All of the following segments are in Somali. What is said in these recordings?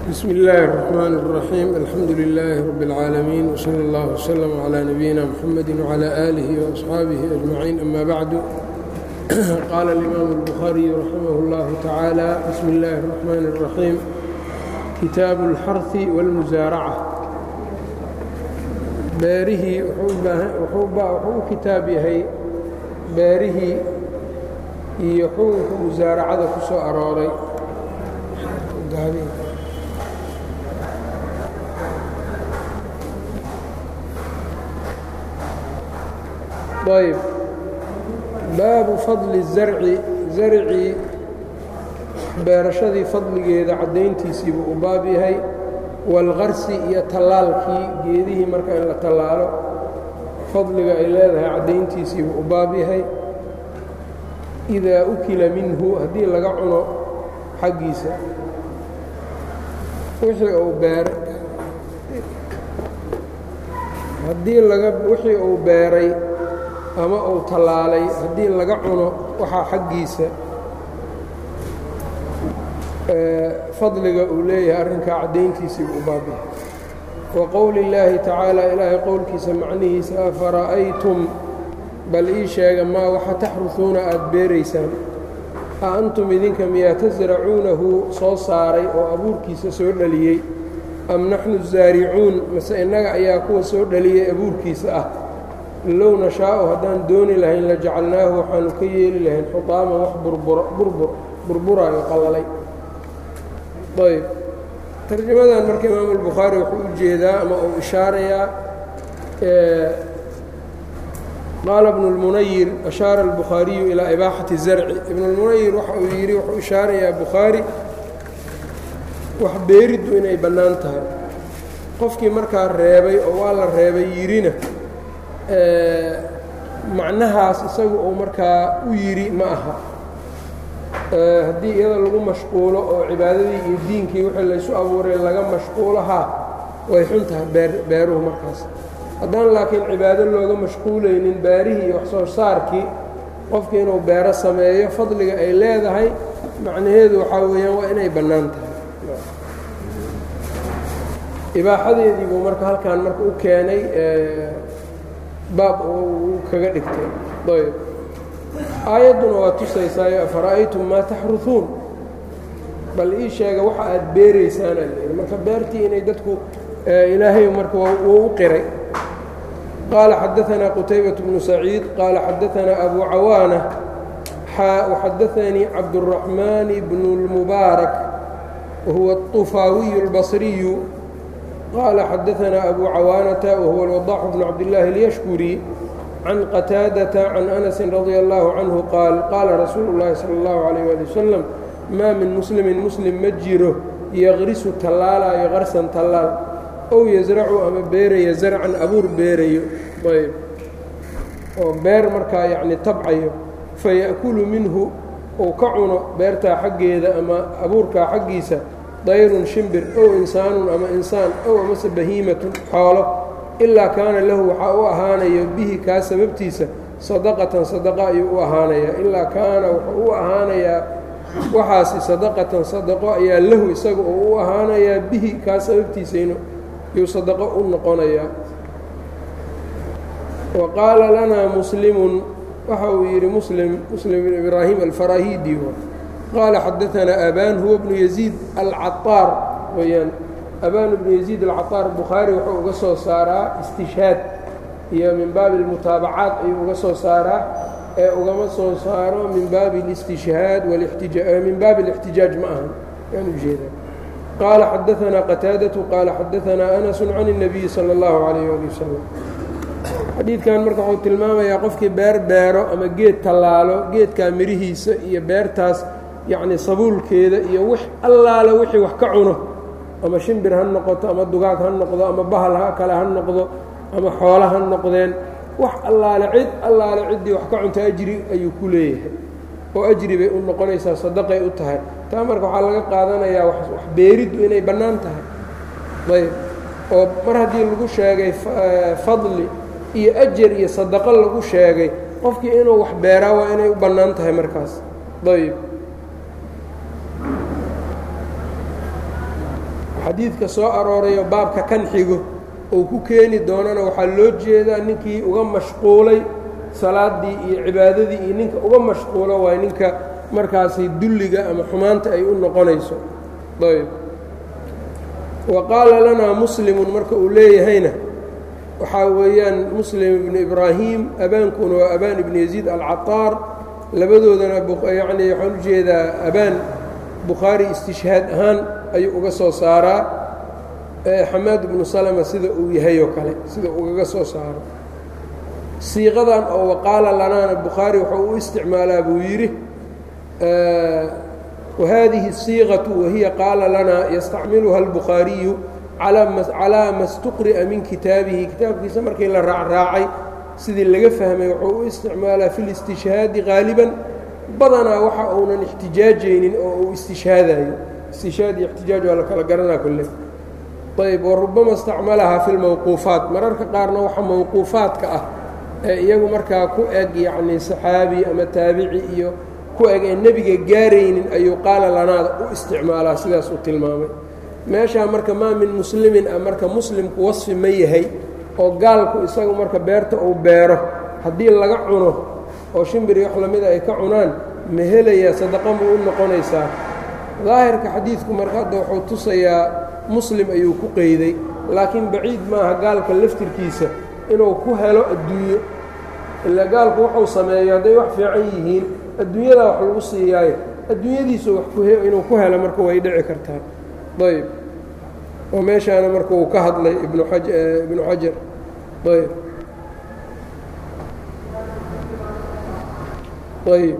bsm اllaahi الرحmn الرaxيim alxamdu لilaahi rab اlcaalamiin wslى اllah wslm عlى nabiyina mxamedi wعlى آlih وaصxaabihi أجmaciin ama bacdu qaala اlimaamu الbukhaariyu raximah اllahu tacaala bismi اllaahi الرaxmaan الraxiim kitaabu اlxarhi wاlmusaaraca beerihii wuxuu u kitaab yahay beerihii iyo xukunka musaaracada ku soo arooray ayb baabu fadli zarci zarcii beerashadii fadligeeda caddayntiisiibuu u baab yahay waalqarsi iyo tallaalkii geedihii marka in la tallaalo fadliga ay leedahay caddayntiisiibuu u baab yahay idaa ukila minhu haddii laga cuno xaggiisa wixii uu beer haddii laga wixii uu beeray ama uu tallaalay haddii laga cuno waxaa xaggiisa fadliga uu leeyahay arrinkaa caddayntiisii u baabiya wa qowli illaahi tacaala ilaahay qowlkiisa macnihiisa afara'aytum bal ii sheega maa waxa taxrusuuna aada beeraysaan a antum idinka miyaa tasracuunahu soo saaray oo abuurkiisa soo dhaliyey am naxnu zaaricuun mase innaga ayaa kuwa soo dhaliyey abuurkiisa ah low nashaa'u haddaan dooni lahayn la jacalnaahu waxaanu ka yeeli lahayn xutaaman wax burburaayo qallalay ayb tarjamadan marka imaamu albukhaari wuxuu u jeedaa ama uu ishaarayaa qaala ibnu اlmunayir ashaara albukhaariyu ilaa ibaaxati zarci ibnu اlmunayir waxa uu yidhi wuxuu ishaarayaa bukhaari wax beeriddu inay bannaan tahay qofkii markaa reebay oo waa la reebay yidhina macnahaas isagu uu markaa u yidhi ma aha haddii iyada lagu mashquulo oo cibaadadii iyo diinkii wixii laysu abuuray laga mashquulo haa way xun tahay beer beeruhu markaas haddaan laakiin cibaado looga mashquulaynin beerihii iyo waxsoo saarkii qofkii inuu beero sameeyo fadliga ay leedahay macnaheedu waxaa weeyaan waa inay bannaan tahay ibaaxadeedii buu marka halkan marka u keenay baab uu kaga dhigtay ayb aayadduna waa tusaysaayo afara'aytum maa taxrusuun bal ii sheega waxa aad beeraysaana layidhi marka beertii inay dadku ilaahay marka wuu u qiray qaala xadaanaa qutaybaة bnu saciid qaala xadaanaa abu cawaana waxadaanii cabdالraxmaan bnu اlmubaarak wahuwa الطufaawiyu اlbصriyu qaala xadaanaa abu cawaanata wahuwa اlwadaxu bnu cabdillaahi اlyashkuri can qataadata can anasi radia allahu canhu qaal qaala rasuulu اllahi salى اllahu alayh ali wasalam maa min muslimin muslim ma jiro yaqrisu tallaalaayo qarsan tallaal ow yasracu ama beeraya zarcan abuur beerayo ayb oo beer markaa yacni tabcayo faya'kulu minhu uu ka cuno beertaa xaggeeda ama abuurkaa xaggiisa dayrun shimbir ow insaanun ama insaan ow amase bahiimatun xoolo ilaa kaana lahu waxaa u ahaanayo bihi kaa sababtiisa sadaqatan sadaqa ayuu u ahaanayaa ilaa kaana wuxuu u ahaanayaa waxaasi sadaqatan sadaqo ayaa lahu isaga uu u ahaanayaa bihi kaa sababtiisa yuu sadaqo u noqonayaa wa qaala lanaa muslimun waxa uu yidhi muslim muslim bn ibraahim alfarahidi qaala xadaanaa abaan huwa bnu yaziid alcaطaar weyaan abaan bnu yaziid alcaطaar bukhaari wuxuu uga soo saaraa istishhaad iyo min baabi اlmutaabacaat ayuu uga soo saaraa ee ugama soo saaro min baabi اlistishhaad min baabi اlاxtijaaj ma ahan yaan ujeeda qaala xadaanaa qataadatu qaala xadaanaa anasu can الnabiyi salى اllahu alayh ali wasalam xadiidkan marka wuxuu tilmaamayaa qofkii beer beero ama geed tallaalo geedkaa mirihiisa iyo beertaas yacni sabuulkeeda iyo wix allaale wixii wax ka cuno ama shimbir ha noqoto ama dugaag ha noqdo ama bahal ha kale ha noqdo ama xoolo ha noqdeen wax allaale cid allaale ciddii wax ka cunto ajri ayuu ku leeyahay oo ajri bay u noqonaysaa sadaqay u tahay taa marka waxaa laga qaadanayaa wax beeriddu inay bannaan tahay ayb oo mar haddii lagu sheegay fadli iyo ajar iyo sadaqo lagu sheegay qofkii inuu wax beeraa waa inay u bannaan tahay markaas ayb xadiidka soo aroorayo baabka kan xigo uu ku keeni doonana waxaa loo jeedaa ninkii uga mashquulay salaaddii iyo cibaadadii iyo ninka uga mashquulo waay ninka markaasi dulliga ama xumaanta ay u noqonayso ayb wa qaala lanaa muslimun marka uu leeyahayna waxaa weeyaan muslim ibnu ibraahim abaankuna waa abaan ibnu yaziid alcataar labadoodana yacni waxaan u jeedaa abaan bukhaari istishhaad ahaan ayuu uga soo saaraa xamaad ibnu salama sida uu yahay oo kale sida ugaga soo saaro siiqadan oo waqaala lanaana bukhaari wuxuu u isticmaalaa buu yidhi wahadihi الsiiqaةu wahiya qaala lanaa yastacmiluha اlbukhaariyu calaa ma اstuqri'a min kitaabihi kitaabkiisa markii la raacraacay sidii laga fahmay wuxuu u isticmaalaa fi اlistishhaadi qaaliban badanaa waxa uunan ixtijaajaynin oo uu istishhaadayo istishhaad iyo ixtijaaj waa la kala garanaa kolle ayb warubama istacmalahaa fi lmawquufaat mararka qaarna waxa mawquufaadka ah ee iyagu markaa ku eg yacnii saxaabi ama taabici iyo ku eg ee nebiga gaaraynin ayuu qaala lanaada u isticmaalaa sidaas uu tilmaamay meeshaa marka maa min muslimin ah marka muslimku wasfi ma yahay oo gaalku isagu marka beerta uu beero haddii laga cuno oo shimbiri wax lamida ay ka cunaan ma helayaa sadaqa ma u noqonaysaa daahirka xadiidku marka hadda wuxuu tusayaa muslim ayuu ku qeyday laakiin baciid maaha gaalka laftirkiisa inuu ku helo adduunyo ilaa gaalku wuxuu sameeyo hadday wax fiican yihiin adduunyadaa wax lagu siiyaayo adduunyadiisu wax inuu ku helo marka way dhici kartaa ayb oo meeshaana marka uu ka hadlay ibnu ibnu xajar ayb ayb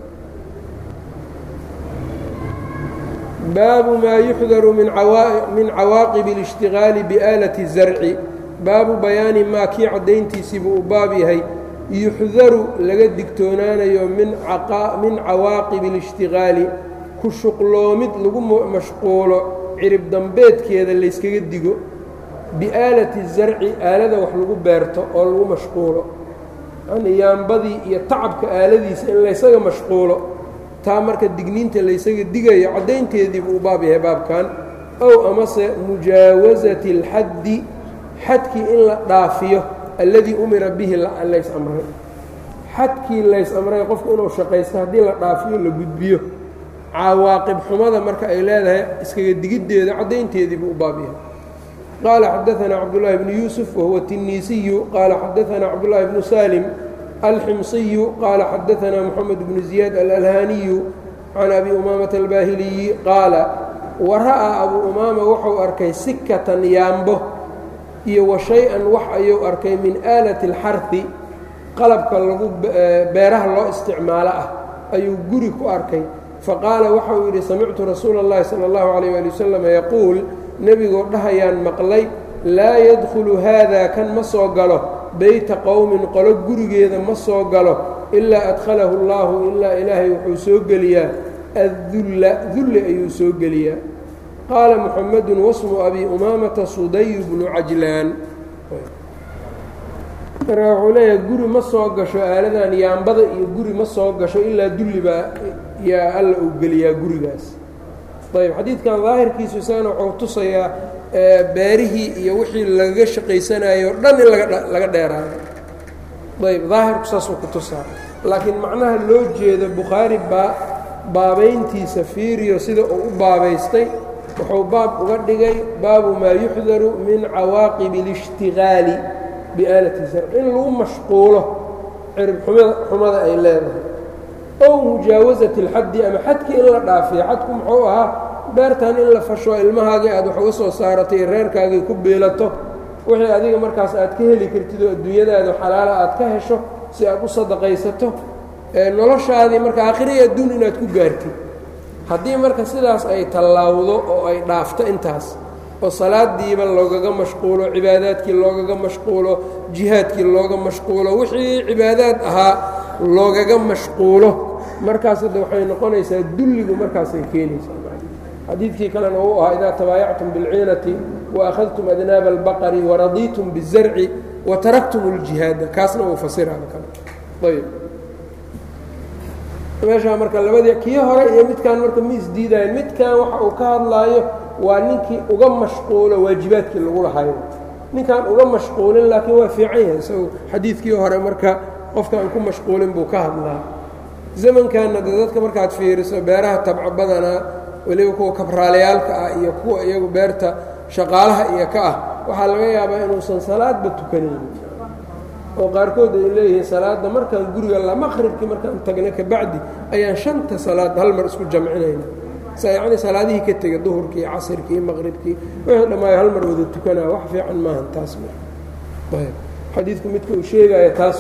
baabu maa yuxdaru min cawaaqib اlاshtigaali biaalati الzarci baabu bayaani maa kii caddayntiisiibuu u baab yahay yuxdaru laga digtoonaanayo min cawaaqibi اlاshtigaali ku shuqloomid lagu mashquulo cirib dambeedkeeda layskaga digo biaalati zarci aalada wax lagu beerto oo lagu mashquulo yani yaambadii iyo tacabka aaladiisa in laysaga mashquulo taa marka digniinta laysaga digayo caddaynteedii buu u baab yahay baabkan ow amase mujaawasati اlxaddi xadkii in la dhaafiyo alladii umira bihi lays amray xadkii lays amray qofku inuu shaqaysto haddii la dhaafiyo la gudbiyo cawaaqib xumada marka ay leedahay iskaga digiddeeda caddaynteedii buu u baab yahay qaala xadaanaa cabdullaahi bnu yuusuf wahuwa tinniisiyu qaala xadaanaa cabdullaahi bnu salim alximsiyu qaala xadaanaa moxamed bnu ziyaad alalhaaniyu can abi umaamata albaahiliyi qaala wa ra'aa abuu umaama wuxuu arkay sikatan yaambo iyo wa shay-an wax ayuu arkay min aalati alxarfi qalabka lagu beeraha loo isticmaalo ah ayuu guri ku arkay faqaala waxa uu yidhi samictu rasuula اllahi salى اllahu عalيyه ali wasalam yaquul nebigoo dhahayaan maqlay laa yadkhulu haada kan ma soo galo beyta qowmin qolo gurigeeda ma soo galo ilaa adkhalahu اllahu ilaa ilaahay wuxuu soo geliyaa addulla dulli ayuu soo geliyaa qaala muxamedu wasmu abi umaamata suday bnu cajlaan marka wuxuu leeyahay guri ma soo gasho aaladan yaambada iyo guri ma soo gasho ilaa dulli baa yaa alla uu geliyaa gurigaas ayb xadiidkan daahirkiisu isagana wuxuu tusayaa beerihii iyo wixii lagaga shaqaysanayo o dhan in laga dheeraayo ayb daahirku saasuu ku tusaa laakiin macnaha loo jeedo bukhaari baa baabayntiisa fiiriyo sida uu u baabaystay wuxuu baab uga dhigay baabu maa yuxdaru min cawaaqibi اlishtigaali biaalati zarc in lagu mashquulo cirib xumada ay leedahay ow mujaawasati اlxaddi ama xadkii in la dhaafiyo xadku muxuu ahaa beertan in la fasho ilmahaagii aad wax uga soo saaratay reerkaagii ku biilato wixii adiga markaas aad ka heli kartid oo adduunyadaada xalaala aad ka hesho si aad u sadaqaysato noloshaadii marka aakhiriya adduun inaad ku gaartid haddii marka sidaas ay tallaawdo oo ay dhaafto intaas oo salaadiiba loogaga mashquulo cibaadaadkii loogaga mashquulo jihaadkii looga mashquulo wixii cibaadaad ahaa loogaga mashquulo markaas hadda waxay noqonaysaa dulligu markaasay keenaysaa xadiidkii kalena uu ahaa idaa tabaayactum biاlciinati waakhadtum adnaaba اlbaqari waradiitum biالzarci wataraktum اljihaada kaasna uu fasiraan kale ayb meeshaa marka labadii kii hore iyo midkan marka ma isdiidayan midkan waxa uu ka hadlaayo waa ninkii uga mashquulo waajibaadkii lagu lahayo ninkaan uga mashquulin laakiin waa fiican yahay isagu xadiidkii hore marka qofkaan ku mashquulin buu ka hadlaa zamankanna de dadka markaad fiiriso beeraha tabco badanaa weliba kuwa kabraalayaalka ah iyo kuwa iyagu beerta shaqaalaha iyo ka ah waxaa laga yaabaa inuusan salaadba tukanaynin oo qaarkood ay leeyihiin salaadda markaan guriga la maqribkii markaan tagna kabacdi ayaan shanta salaad hal mar isku jamcinayna sa yacni salaadihii ka tegay duhurkii iyo casirkii iyo maqribkii wixii dhammaayo hal mar wada tukanaa wax fiican maahan taas ayb xadiidku midka uu sheegaya taas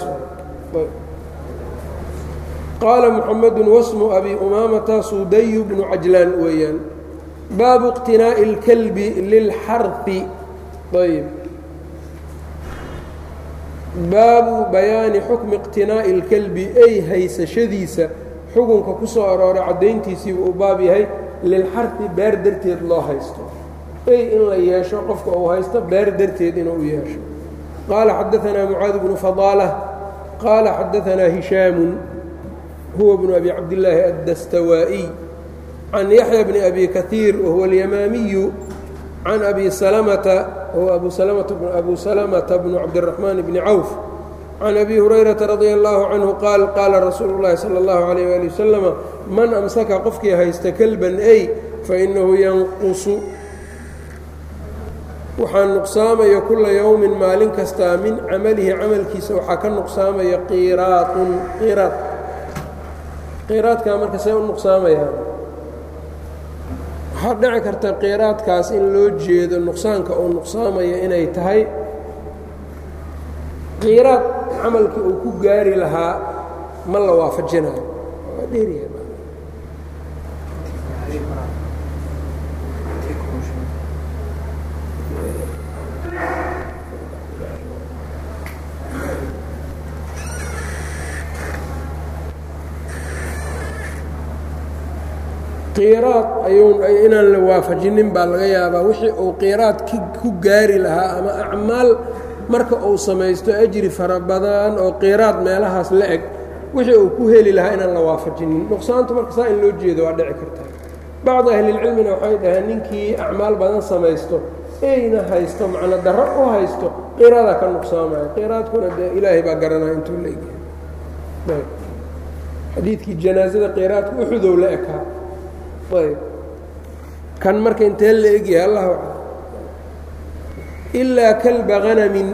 qaala muxamedu wasmu abi umaamata sudayu bnu cajlaan weeyaan baabu iqtinaa'i اlkalbi lilxari ayb baabu bayaani xukmi iqtinaa'i اlkalbi ay haysashadiisa xukunka ku soo arooray caddayntiisiibu uu baab yahay lilxarfi beer darteed loo haysto ay in la yeesho qofka uu haysto beer darteed inuu yeesho qaala xadaanaa mucaad bnu fadaalah qaala xadaanaa hishaamu huwa bnu abi cabdillaahi addastawaa'iy can yaxya bni abi kaiir wahuwa alyamaamiyu can abi salamata huwa abu salamata bnu cabdiraxmaan bni cawf can abi hurayrata radia allaahu canhu qaal qaala rasuulu llaahi sala allahu calayh waali wasalama man amsaka qofkii haysta kelban ay fainahu yanqusu waxaa nuqsaamaya kula yowmin maalin kastaa min camalihi camalkiisa waxaa ka nuqsaamaya qiraatun qiraad qiraadkaa marka see u nuqsaamayaan waxaa dhici karta qiraadkaas in loo jeedo nuqsaanka uu nuqsaamaya inay tahay qiraad camalkii uu ku gaari lahaa ma la waafajinayo qiraad ayuun inaan la waafajinin baa laga yaabaa wixii uu qiraad ku gaari lahaa ama acmaal marka uu samaysto ajri fara badan oo qiraad meelahaas la eg wixii uu ku heli lahaa inaan la waafajinin nuqsaantu marka saa in loo jeedo waa dhici kartaa bacdu ahlilcilmina waxay dhaheen ninkii acmaal badan samaysto eyna haysto macno darro u haysto qiraada ka nuqsaamaya qiraadkuna dee ilaahay baa garanaya intuu la egyahay xadiidkii janaasada qiraadka uxudow la ekaa ayb kan marka intee la egyahay allah ilaa kalba hanamin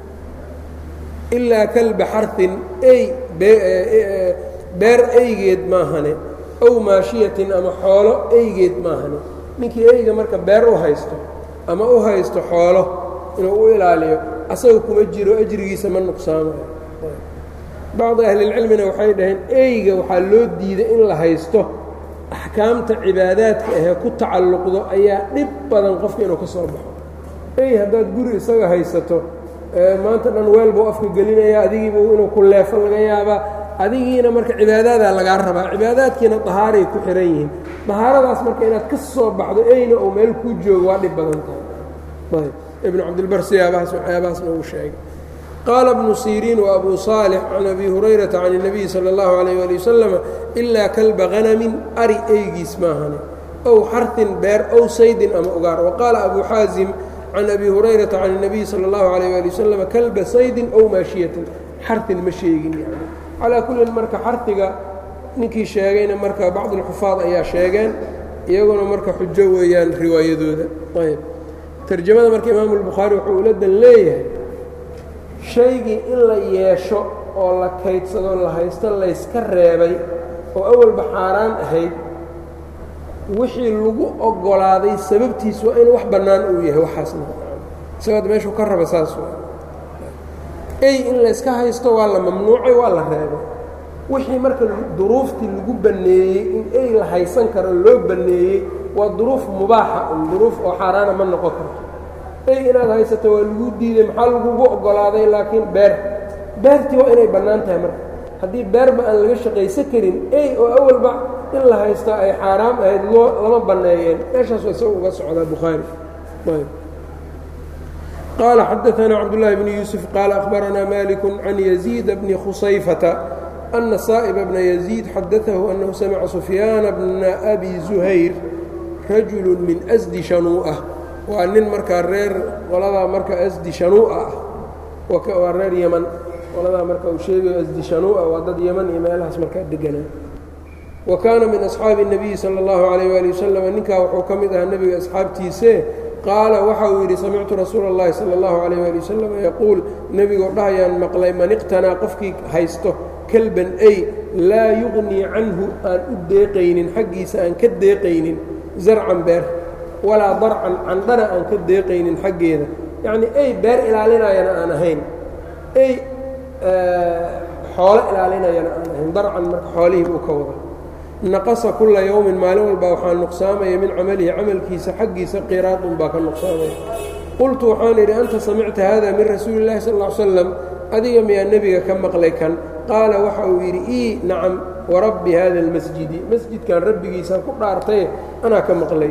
ilaa kalba xarhin ey beer eygeed maahane ow maashiyatin ama xoolo eygeed maahane ninkii eyga marka beer u haysto ama u haysto xoolo inuu u ilaaliyo asaga kuma jiro ajrigiisa ma nuqsaamayo bacdi ahlilcilmina waxay dhaheen eyga waxaa loo diiday in la haysto axkaamta cibaadaadka ahee ku tacalluqdo ayaa dhib badan qofka inuu ka soo baxo ey haddaad guri isaga haysato maanta dhan weel buu afka gelinaya adigiibu inuu ku leefo laga yaabaa adigiina marka cibaadadaa lagaa rabaa cibaadaadkiina dahaaray ku xihan yihiin dahaaradaas marka inaad ka soo baxdo eyna uu meel kuu joogo waa dhib badan tahay ibnu cabdilbar siyaabahaas waxyaabahaasna uu sheegay qaala bnu siriin wa abu saalix can abi hurayrata can الnabiyi salى اllahu عalayh ali wasalam ilaa kalba hanamin ari eygiis maahane ow xarhin beer ow saydin ama ugaar waqaala abu xaasim can abi hurayrata can الnabiyi salى اllahu عalayh ali wasalam kalba saydin ow maashiyatin xarhin ma sheegin yani calaa kullin marka xarhiga ninkii sheegayna marka bacd اlxufaad ayaa sheegeen iyaguna marka xujo weeyaan riwaayadooda ayb tarjamada marka imaamu اlbukhaari wuxuu ula dan leeyahay shaygii in la yeesho oo la kaydsado la haysto layska reebay oo awalba xaaraan ahayd wixii lagu oggolaaday sababtiis waa in wax bannaan uu yahay waxaasna isagood meeshuu ka raba saas waa ey in layska haysto waa la mamnuucay waa la reebay wixii marka duruuftii lagu banneeyey in ey la haysan karo loo banneeyey waa duruuf mubaaxa un duruuf oo xaaraana ma noqon karto ey inaad haysato waa lagu diiday maxaa lagugu oggolaaday laakiin beer beertii waa inay bannaan tahay marka haddii beerba aan laga shaqaysan karin ey oo awalba in la haysta ay xaaraam ahayd loo lama banneeyeen meeshaas waa isaga uga socdaa bukhaari qaala xadaanaa cabdullaahi bni yuusuf qaala akhbaranaa maliku can yaziida bni khusayfata ana saa'iba bna yaziid xadaahu annahu samica sufyaana bna abi zuhayr rajulu min asdi shanuu'a waa nin markaa reer qoladaa marka asdi shanuu'a ah waa reer yeman qoladaa marka uu sheegayo asdi shanuu'a waa dad yeman iyo meelahaas markaa deganaa wa kaana min asxaabi الnabiyi salى اllahu عalayh wali wasalam ninkaa wuxuu ka mid ahaa nebiga asxaabtiise qaala waxa uu yidhi samictu rasuula اllahi salى اllahu عalayh wali wasalam yaquul nebigoo dhahayaan maqlay man iqtanaa qofkii haysto kalban ay laa yugnii canhu aan u deeqaynin xaggiisa aan ka deeqaynin zarcan beer walaa darcan candhana aan ka deeqaynin xaggeeda yacnii ey beer ilaalinayana aan ahayn ey xoolo ilaalinayana aan ahayn darcan marka xoolihii buu ka wada naqasa kulla yowmin maalin walba waxaa nuqsaamaya min camalihi camalkiisa xaggiisa qiraadun baa ka nuqsaamaya qultu waxaan idhi anta samicta hada min rasuuli اllahi sal ll ly slam adiga miyaa nebiga ka maqlay kan qaala waxa uu yidhi ii nacam warabbi hada اlmasjidi masjidkan rabbigiisaan ku dhaartaye anaa ka maqlay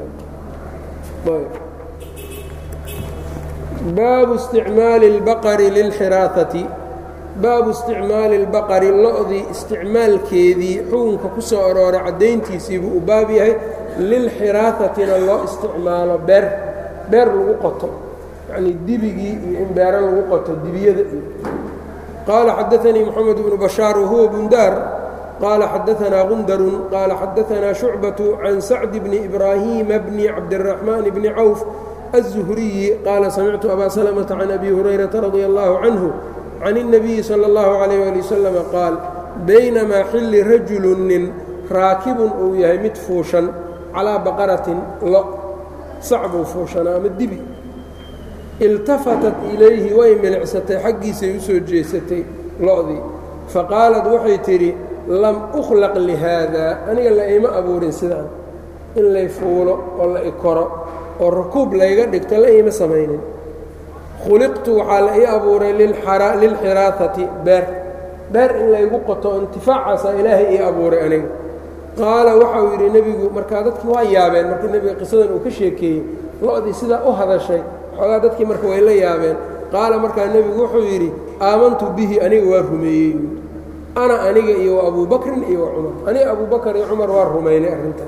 baabu isticmaali اlbaqari lilxiraahati baabu isticmaali اlbaqari lo-dii isticmaalkeedii xukunka ku soo arooray caddayntiisiibuu u baab yahay lilxiraahatina loo isticmaalo beer beer lagu qoto yacnii dibigii iyo in beero lagu qoto dibiyada iyo qaala xadaanii moxamed bnu bashaar wahuwa bundaar qaala xadaanaa gundarun qaala xadaanaa shucbatu can sacdi bni ibraahiima bni cabdiraxmaan bni cawf الزهري قال سمعت أbا سلمة عن أbي هريرة رضي الله عنه عن النبي صلى الله عليه ولي وسلم قاaل بينmaa xili رaجuل nin raakibun uu yahay mid fuushan calىa baqaraةi lo sac buu fuushanaa ama dibi اltafatat ilayhi way milicsatay xaggiisay u soo jeesatay lo'dii faqaalad waxay tidhi lam أkhlaq لhaada aniga la ima abuurin sidaan in lay fuulo oo la ikoro oo rakuub layga dhigto la iima samaynin khuliqtu waxaa la ii abuuray lilxiraahati beer beer in laygu qoto intifaacaasaa ilaahay ii abuuray aniga qaala waxauu yidhi nebigu markaa dadkii waa yaabeen markii nebiga qisadan uu ka sheekeeyey lo-dii sidaa u hadashay xoogaa dadkii marka way la yaabeen qaala markaa nebigu wuxuu yidhi aamantu bihi aniga waa rumeeyey ana aniga iyo wa abuu bakrin iyo wa cumar aniga abuu bakar iyo cumar waa rumaynay arrintan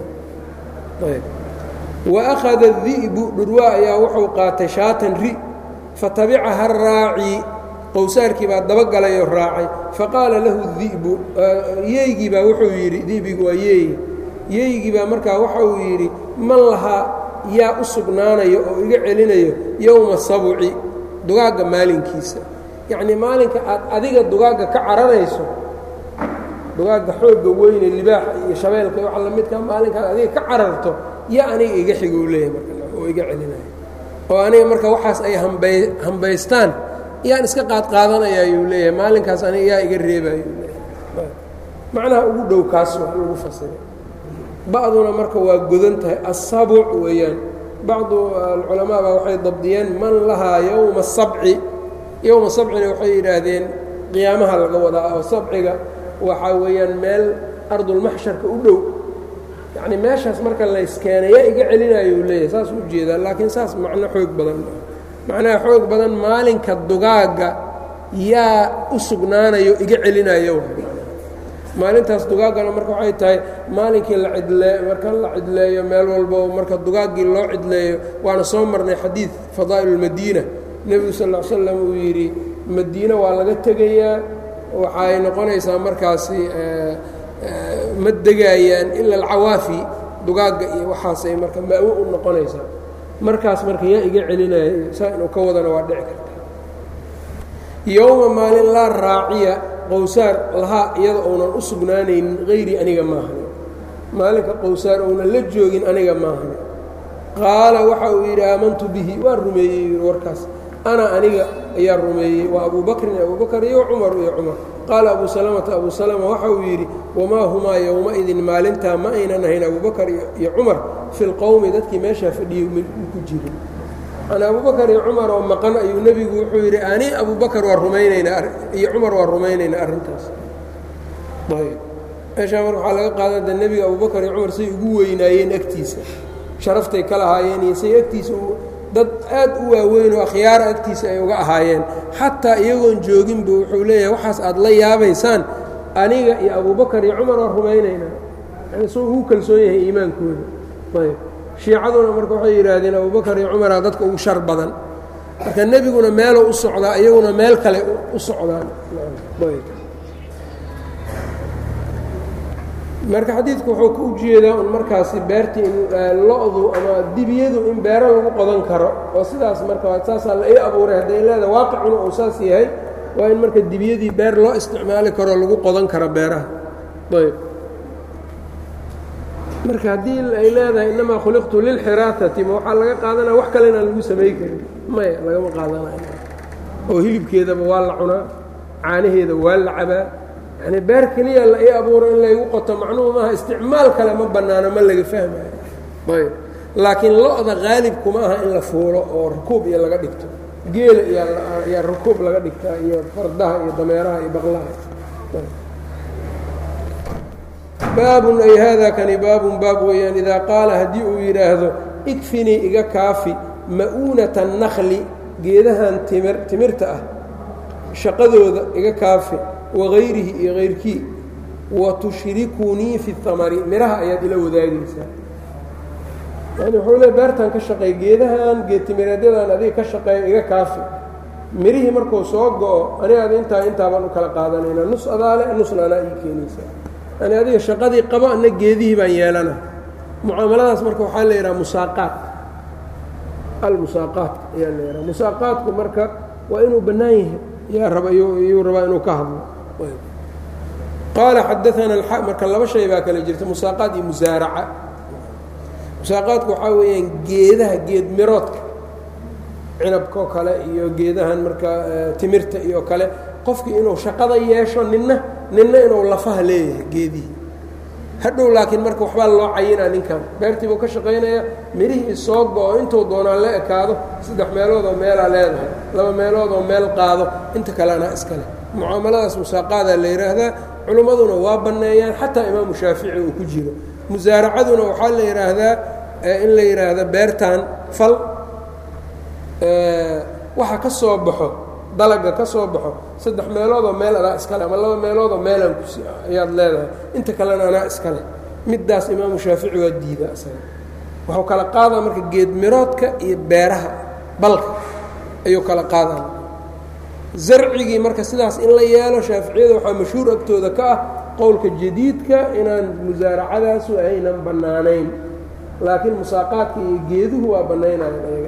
وأkhada الdi'bu dhurwaa ayaa wuxuu qaatay shaatan ri fatabicaha الraaci qowsaarkii baa dabagalay oo raacay faqaala lahu الdi'bu yeygii baa wuxuu yidhi dibigu waa yeey yeygii baa markaa waxa uu yidhi man lahaa yaa u sugnaanayo oo iga celinayo yowma sabci dugaagga maalinkiisa yacnii maalinka aad adiga dugaagga ka cararayso dugaagga xoogga weyne libaaxa iyo shabeelka iyo waxa lamidka maalinkaad adiga ka cararto yaa aniga iga xigou leeyahay marka oo iga celinaya oo aniga marka waxaas ay hambay hambaystaan yaan iska qaadqaadanaya ayuu leeyahay maalinkaas aniga yaa iga reebayuu leeyahay macnaha ugu dhow kaas wax lagu fasiray ba'duna marka waa godan tahay asabuc weeyaan bacdu alculamaa baa waxay dabdiyeen man lahaa yowma sabci yowma sabcina waxay yidhaahdeen qiyaamaha laga wadaa oo sabciga waxaa weeyaan meel ardulmaxsharka u dhow yacni meeshaas marka layskeenay yaa iga celinayuu leeyahay saas u jeedaa laakiin saas macno xoog badan macnaha xoog badan maalinka dugaagga yaa u sugnaanayo iga celinayo maalintaas dugaaggana marka waxay tahay maalinkii la cidlee marka la cidleeyo meel walbo marka dugaaggii loo cidleeyo waana soo marnay xadiid fadaa'il اlmadiina nebigu sal ll slam uu yidhi madiine waa laga tegayaa waxay noqonaysaa markaasi ma degaayaan ila alcawaafi dugaagga iyo waxaasay marka maawo u noqonaysaa markaas marka yaa iga celinaya saa inuu ka wadana waa dhici karta yowma maalin laa raaciya qowsaar lahaa iyada ounan u sugnaanaynin hayri aniga maahane maalinka qowsaar ounan la joogin aniga maahane qaala waxa uu yidhi aamantu bihi waa rumeeyey yidhi warkaas ana aniga ayaa rumeeyey waa abuu bakrin abuu bakr iyo cumar iyo cumar qaala abuu salamata abuu salama waxa uu yidhi wamaa humaa yowma-idin maalintaa ma aynan ahayn abuu bakar iyo cumar fi lqowmi dadkii meeshaa fadhiyey ku jirin manaa abuu bakar iyo cumar oo maqan ayuu nebigu wuxuu yidhi ani abuu bakar waa rumaynaynaa iyo cumar waa rumaynaynaa arrintaas ayb meeshaa marka waxaa laga qaadada nebiga abuu bakar iyo cumar say ugu weynaayeen agtiisa sharaftay ka lahaayeen iyo say agtiisa dad aad u waaweyn oo akhyaara agtiisa ay uga ahaayeen xataa iyagoon jooginba wuxuu leeyahay waxaas aad la yaabaysaan aniga iyo abuu bakar iyo cumar waa rumaynaynaa yani soo ugu kalsoon yahay iimaankooda ayb shiicaduna marka waxay yidhaahdeen abubakar iyo cumara dadka ugu shar badan marka nebiguna meeluu u socdaa iyaguna meel kale u socdaan marka xadiidku wuxuu ku ujeedaa un markaasi beertii in lo-du ama dibiyadu in beero lagu qodan karo oo sidaas marka saasaa la ii abuuray hadday leeda waaqicuna uu saas yahay waa in marka dibiyadii beer loo isticmaali karoo lagu qodan karo beeraha ayb marka haddii ay leedahay innamaa khuliqtu lilxiraatati ma waxaa laga qaadanaya wax kale inaan lagu samay karin maya lagama qaadanayo oo hilibkeedaba waa la cunaa caanaheeda waa la cabaa yani beer keliya la ii abuuro in laygu qoto macnuhu maaha isticmaal kale ma bannaano ma laga fahmayo ayb laakiin lo-da qaalibkuma aha in la fuulo oo rukuub iyo laga dhigto geela iyaa rukuub laga dhigtaa iyo fardaha iyo dameeraha iyo baqlaha baabun ay haadaa kani baabun baab weeyaan idaa qaala haddii uu yidhaahdo igfinii iga kaafi ma'uunata annakli geedahan timir timirta ah shaqadooda iga kaafi wagayrihi iyo kayrkii wa tushrikunii fi اhamari midhaha ayaad ila wadaagaysaa yani wuxuu le beertan ka shaqeey geedahan geedtimireedyadan adiga ka shaqeeya iga kaafi mirihii markuu soo go-o anigaad intaa intaabaan u kala qaadanaynaa nus adaale nusna anaa ii keenaysaa yani adiga shaqadii qabo ana geedihii baan yeelana mucaamaladaas marka waxaa la yidhaha musaaqaat almusaaqaat ayaa la yidhaha musaaqaatku marka waa inuu bannaan yahay yaa raba yuu rabaa inuu ka hadlo qaala xadaana marka laba shay baa kale jirta musaaqaat iyo musaaraca musaaqaadku waxaa weeyaan geedaha geed miroodka cinabkao kale iyo geedahan marka timirta iyo kale qofkii inuu shaqada yeesho ninna ninna inuu lafaha leeyahay geedihii hadhow laakiin marka waxbaa loo cayinaa ninkan beertii buu ka shaqaynaya midhihii soo go-o intuu doonaa la ekaado saddex meelood oo meelaa leedahay laba meelood oo meel qaado inta kalena iskale mucaamaladaas musaaqaadaa la yidhaahdaa culimmaduna waa banneeyaan xataa imaamu shaafici uu ku jiro musaaracaduna waxaa la yidhaahdaa in la yidhaahda beertan fal waxa ka soo baxo dalaga ka soo baxo saddex meeloodoo meel adaa iskale ama laba meeloodoo meelaan kus ayaad leedahay inta kalena anaa iskale middaas imaamu shaafici waa diida isaga wuxuu kala qaadaa marka geed miroodka iyo beeraha balka ayuu kala qaadaa zarcigii marka sidaas in la yeelo shaaficiyada waxaa mashhuur agtooda ka ah qowlka jadiidka inaan musaaracadaasu aynan bannaanayn laakiin musaaqaadka iyo geeduhu waa bannaynayan ayaga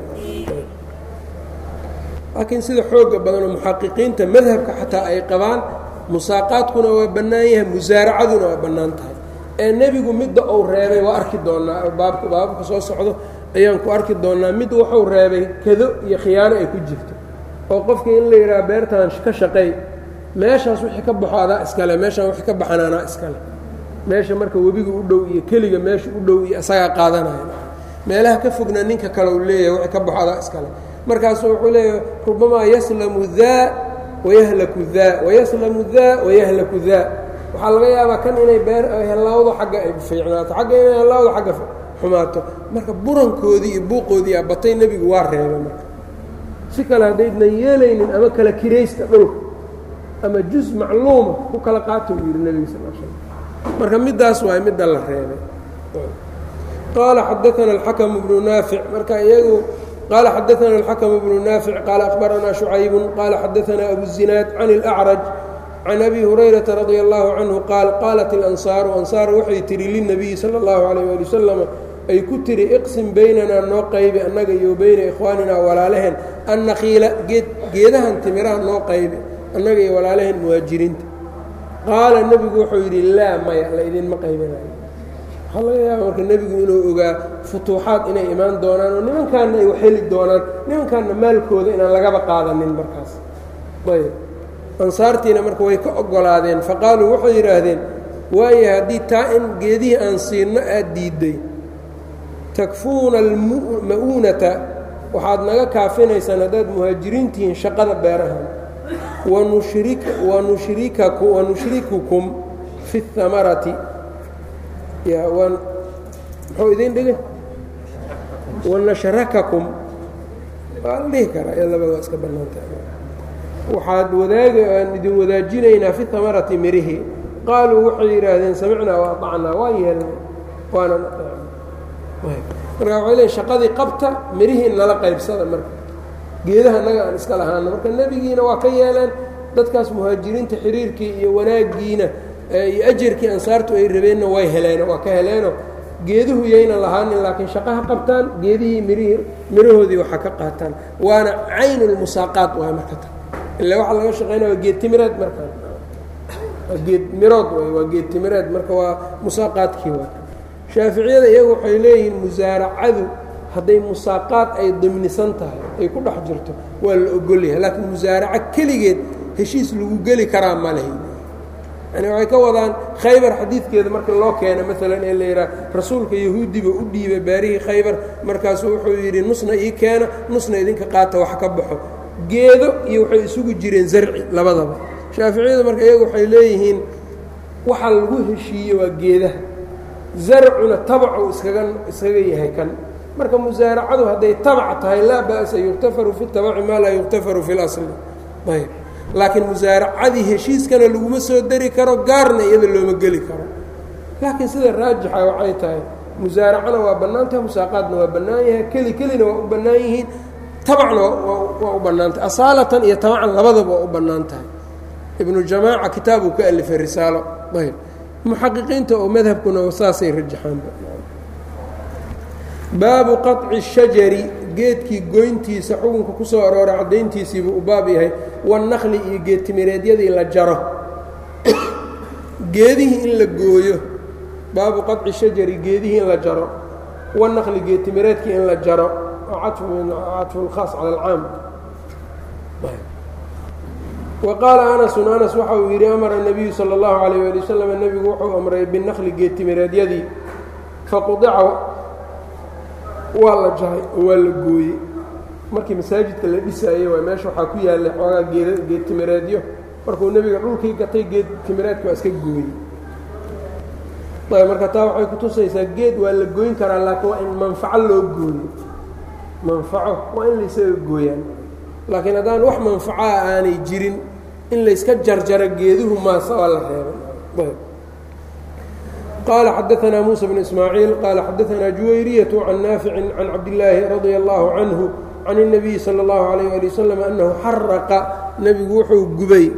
laakiin sida xooga badanoo muxaqiqiinta madhabka xataa ay qabaan musaaqaadkuna waa bannaan yahay musaaracaduna waa bannaan tahay ee nebigu midda uu reebay waa arki doonnaa baabka baababka soo socdo ayaan ku arki doonnaa mid wuxuu reebay kado iyo khiyaano ay ku jirto oo qofkii in la yidhaha beertan ka shaqeey meeshaas wixii ka baxo adaa iskale meeshaan wixii ka baxan anaa iskale meesha marka webiga u dhow iyo keliga meesha u dhow iyo isagaa qaadanaya meelaha ka fogna ninka kale uu leeyahay wixii ka baxo adaa iskale markaasuu wuxuu leeyahay rubamaa yaslamu daa wayahlaku daa wayaslamu daa wayahlaku daa waxaa laga yaabaa kan inay beer hellaawdo xagga ay fiicnaato xagga inay hellaawdo xagga xumaato marka burankoodii iyo buuqoodii abatay nebigu waa reebay marka si kale haddaydnan yeelaynin ama kala kiraysta dhulka ama juz macluuma ku kala qaata uu yidhi nebiga sal slam marka middaas waay midda la reebay qaala xadaana alxakamu bnu naafic marka iyagu qaala xadaana alxakamu bnu naafic qaala akhbaranaa shucaybun qaala xadaanaa abu zinaad can اlأcraj can abi hurayrata radia allahu canhu qaal qaalat ilansaaru ansaar waxay tihi lilnabiyi sala اllahu alayh ali wasalam ay ku tiri iqsim baynanaa noo qaybi annaga iyo bayna ikhwaaninaa walaalaheen annakiila geed geedahan timiraha noo qaybi annaga iyo walaalaheen muhaajiriinta qaala nebigu wuxuu yidhi laa maya la idinma qaybinayo waxaa laga yaaba marka nebigu inuu ogaa futuuxaad inay imaan doonaan oo nimankaanna ay waxheli doonaan nimankaanna maalkooda inaan lagaba qaadanin markaas ayb ansaartiina marka way ka oggolaadeen faqaaluu waxay yidhaahdeen waayo haddii taa in geedihii aan siinno aad diidday takfuuna alma'uunata waxaad naga kaafinaysaan haddaad muhaajiriintihiin shaqada beerahan wanushrikukum fi اhamarati muxuu idin dhigay wanashrakakum waa la dhihi karaa ee labada iska bannaanta waxaad wadaagi aan idin wadaajinaynaa fi hamarati mirihi qaaluu waxay yidhaahdeen samicnaa waطacnaa waan yeelnay waanan marka waxay leeyiin shaqadii qabta mirihii nala qaybsada marka geedaha naga aan iska lahaano marka nebigiina waa ka yeeleen dadkaas muhaajiriinta xiriirkii iyo wanaaggiina iyo ajarkii ansaartu ay rabeenna way heleeno waa ka heleeno geeduhu yayna lahaanin laakiin shaqaha qabtaan geedihii mirihii mirahoodii waxa ka qaataan waana caynulmusaaqaat waay marka ta ila waxaa laga shaqaynaya waa geed timireed markaan waa geed mirood way waa geed timireed marka waa musaaqaadkii waay shaaficiyada iyagu waxay leeyihiin musaaracadu hadday musaaqaad ay dimnisan tahay ay ku dhex jirto waa la ogolyahay laakiin musaaraco keligeed heshiis lagu geli karaa ma lehi yani waxay ka wadaan khaybar xadiidkeeda marka loo keena maalan ee la yidhaha rasuulka yahuudiba u dhiibay baarihii khaybar markaasuu wuxuu yidhi nusna ii keena nusna idinka qaata wax ka baxo geedo iyo waxay isugu jireen zarci labadaba shaaficiyadu marka iyagu waxay leeyihiin waxa lagu heshiiye waa geedaha zarcuna tabacu iskaga iskaga yahay kan marka musaaracadu hadday tabac tahay laa ba'sa yuktafaru fi tabaci maa laa yuktafaru fi اlasli ayb laakiin musaaracadii heshiiskana laguma soo dari karo gaarna iyada looma geli karo laakiin sida raajixa waxay tahay musaaracana waa bannaan tahay musaaqaadna waa bannaan yahay keli kelina waa u bannaan yihiin tabacna waa u bannaan tahay asaalatan iyo tabacan labadaba waa u bannaan tahay ibnu jamaaca kitaabuu ka alifay risaalo ayb muxaqiqiinta oo madhabkuna saasay rajaxaanba baabu qaطci الshajari geedkii goyntiisa xukunka ku soo arooray caddayntiisiibuu u baab yahay wannakli iyo geedtimireedyadii la jaro geedihii in la gooyo baabu qaطci shajari geedihii in la jaro wannakli geedtimireedkii in la jaro cadfu اlkhaas cala alcaam wa qaala anasun anas waxa uu yidhi amara الnabiyu salى اllahu عalيyه ali waslm nebigu wuxuu amray binakli geedtimireedyadii faqudica waa la jaray oo waa la gooyey markii masaajidka la dhisaayey waa meesha waxaa ku yaallay xoogaa geed geed timireedyo markuu nebiga dhulkii gatay geed timireedka waa iska gooyey ayb marka taa waxay ku tusaysaa geed waa la gooyn karaa laakiin waa in manfaco loo gooyo manfaco waa in laysaga gooyaan laakiin haddaan wax manfacoa aanay jirin in layska jarjaro geeduhu maasa waa la reebay qال xdثna موسى بن إسmاعيiل qال xdثna جuwayرية عن ناaفع عن cabdاللaahi رضي الله عنه عن النبي صلى الله عليه لي وسلم أنه xarqa nebigu wuxuu gubay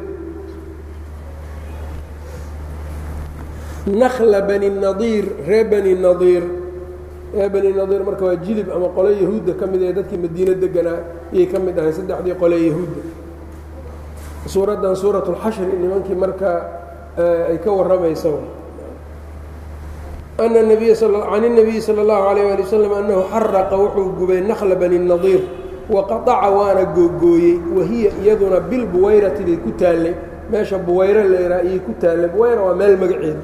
نkلa bني نaضيir ree bني نaضيir ree bني نaضيir marka waa jilib ama qole yahuudda ka mid ee dadkii madiine deganaa yay ka mid ahay saddexdii qole yahuudda suuraddan suuraة الxashri nimankii marka ay ka waramaysa أن النبي عن النبي sلى الله عليه لي وسلم أنhu xarqa wuxuu gubay نkلa bني النaضيir وaqaطca waana googooyey wahiya iyaduna bilbuwayrati bay ku taallay meesha buwayro laydhaa iyay ku taallay buwayra waa meel magaceed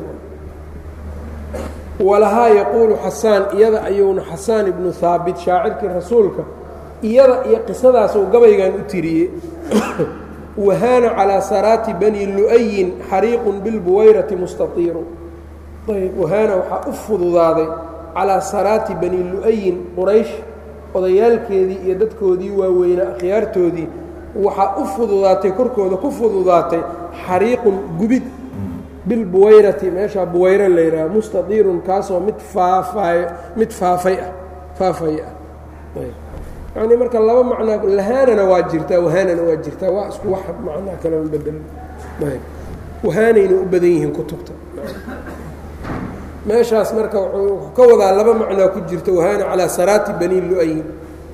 walahaa yaquulu xasaan iyada ayuuna xasaan ibnu haabit shaacirkii rasuulka iyada iyo qisadaasuu gabaygan u tiriyey wahaana calىa saraati bani lu'yin xariiqu bilbuwayrati mustaطiiru ayb wahaana waxaa u fududaaday calaa saraati bani lu'ayin quraysh odayaalkeedii iyo dadkoodii waaweynaa akhyaartoodii waxaa u fududaatay korkooda ku fududaatay xariiqun gubid bilbuwayrati meeshaa buwayro la yidhaha mustadiirun kaasoo mid faafay mid faafay ah faafay ah yacnii marka laba macnaa lahaanana waa jirtaa wahaanana waa jirtaa waa isku wax macnaa kalama bedel wahaanayna u badan yihiin kutubta meeshaas marka wuxuu ka wadaa laba macnaa ku jirta wahaana calaa saraati bani lu-ayin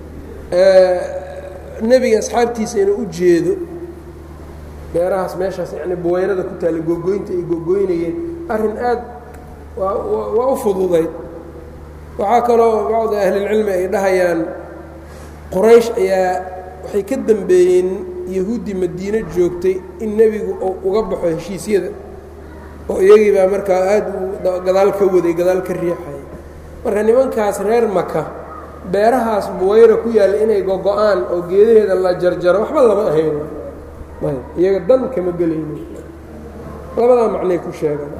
nebiga asxaabtiisa inuu u jeedo beerahaas meeshaas yani buwayrada ku taalla googoynta ay googoynayeen arrin aad waa u fududayd waxaa kaloo bacdi ahlilcilmi ay dhahayaan qoraysh ayaa waxay ka dambeeyeen yahuuddii madiino joogtay in nebigu uu uga baxo heshiisyada oo iyagii baa markaa aad u gadaal ka waday gadaal ka riixaya marka nimankaas reer maka beerahaas buwayra ku yaalla inay gogo-aan oo geedaheeda la jarjaro waxba lama ahayn iyaga dan kama gelayni labadaa macnay ku sheegaan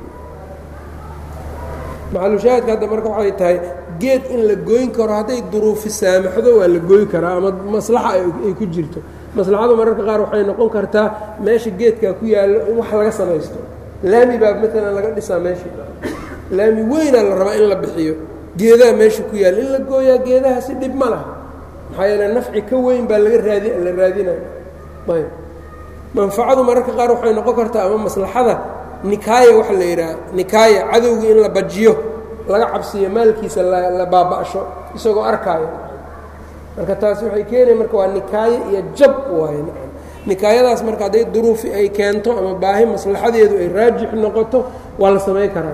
maxalushaahidka hadda marka waxay tahay geed in la gooyn karo hadday duruufi saamaxdo waa la gooyi karaa ama maslaxa ay ku jirto maslaxadu mararka qaar waxay noqon kartaa meesha geedkaa ku yaallo in wax laga samaysto laami baa maalan laga dhisaa meesha laami weynaa la rabaa in la bixiyo geedaha meesha ku yaalla in la gooyaa geedahaasi dhib ma laha maxaa yeele nafci ka weyn baa laga raadi la raadinaya ayb manfacadu mararka qaar waxay noqon kartaa ama maslaxada nikaaya waxa la yidhaha nikaaya cadowga in la bajiyo laga cabsiyo maalkiisa la baaba'sho isagoo arkaayo marka taasi waxay keenaya marka waa nikaaye iyo jab waaye nikaayadaas marka hadday duruufi ay keento ama baahi maslaxadeedu ay raajix noqoto waa la samay karaa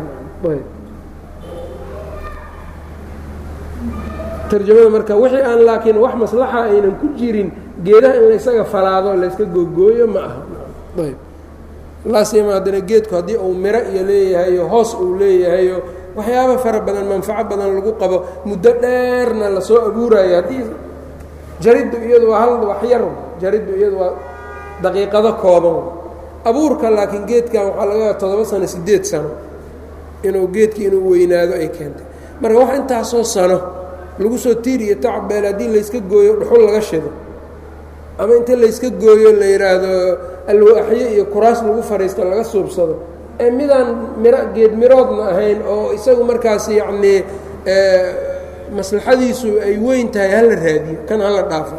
tarjamada marka wixii aan laakiin wax maslaxa aynan ku jirin geedaha in laysaga falaado layska googooyo ma aha ayb laasima haddana geedku haddii uu miro iyo leeyahayo hoos uu leeyahayo waxyaaba fara badan manfaco badan lagu qabo muddo dheerna lasoo abuurayo haddii jariddu iyadu waa hal wax yar jariddu iyadu waa daqiiqado kooban abuurka laakiin geedkan waxaa laga yaaba toddoba sano siddeed sano inuu geedkii inuu weynaado ay keentay marka wax intaasoo sano lagu soo tiir iyo tacbeel haddii layska gooyo dhuxul laga shido ama inta layska gooyo la yidhaahdo alwaaxyo iyo kuraas lagu fadhiisto laga suubsado ee midaan miro geed miroodna ahayn oo isagu markaas yacnii maslaxadiisu ay weyn tahay hala raadiyo kan hala dhaafo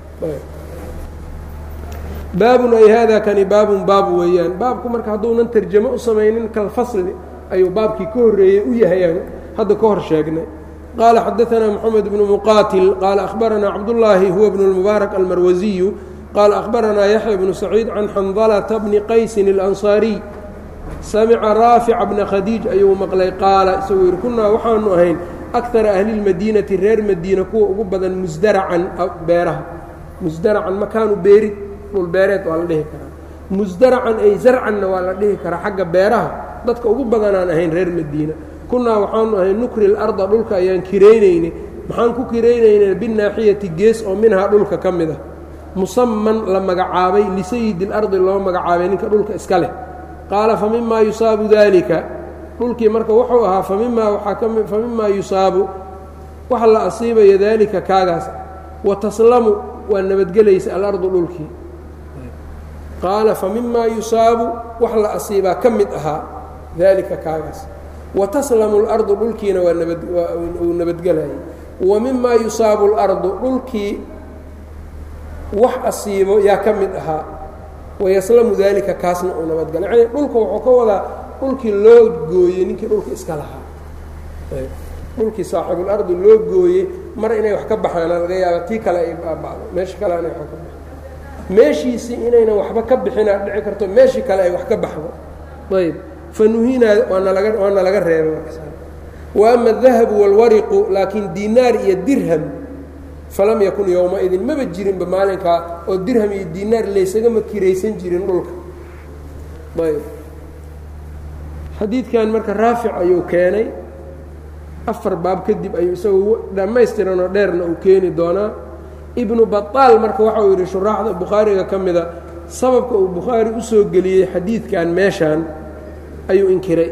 baabun ay haadaa kani baabun baab weeyaan baabku marka hadduunan tarjamo u samaynin kalfasli ayuu baabkii ka horreeyey u yahayaan hadda ka hor sheegnay qaala xadaanaa moxamed bnu muqaatil qaala ahbaranaa cabdullaahi huwa bnu lmubaarak almarwasiyu qaala ahbaranaa yaxya bnu saciid can xandalata bni qaysin اlansaariy samica raafica bna khadiij ayuu maqlay qaala isaguu yidhi kunnaa waxaanu ahayn akara ahli lmadiinati reer madiina kuwa ugu badan musdaracan beeraha musdaracan makaanu beerid dhul beereed waa la dhihi karaa musdaracan ay zarcanna waa la dhihi karaa xagga beeraha dadka ugu badanaan ahayn reer madiina kunnaa waxaanu ahayn nukri larda dhulka ayaan kiraynaynay maxaan ku kiraynaynay binaaxiyati gees oo minhaa dhulka ka mid ah musaman la magacaabay lisayidi اlardi loo magacaabay ninka dhulka iska leh qaala fa mimaa yusaabu dalika dhulkii marka wuxuu ahaa famimaa waaa ka fa mimaa yusaabu waxa la asiibaya daalika kaagaas wa taslamu waa nabadgelaysa alardu dhulkii qaala fa mimaa yusaabu wax la asiibaa ka mid ahaa daalika kaagaas wa taslamu اlardu dhulkiina waa nabaduu nabadgelayay wa mimaa yusaabu اlardu dhulkii wax asiibo yaa ka mid ahaa wayaslamu daalika kaasna uu nabadgala yani dhulka wuxuu ka wadaa dhulkii loo gooyey ninkii dhulka iska lahaa dhulkii saaxibulardi loo gooyey mar inay wax ka baxaana laga yaaba tii kale ay baaba'do meesha kale inay wa ka baxdo meeshiisii inaynan waxba ka bixinaa dhici karto meeshii kale ay wax ka baxdo ayb fa nuhinaa waana laga waana laga reebay wa ama adahabu wاlwariqu laakiin dinaar iyo dirham falam yakun yowmaidin maba jirinba maalinkaa oo dirham iyo dinaar laysagama kiraysan jirin dhulka ayb xadiidkan marka raafic ayuu keenay afar baab kadib ayuu isagoo dhammaystiranoo dheerna uu keeni doonaa ibnu baطaal marka waxa uu yidhi shuraaxda bukhaariga ka mida sababka uu bukhaari u soo geliyey xadiidkan meeshaan ayuu inkiray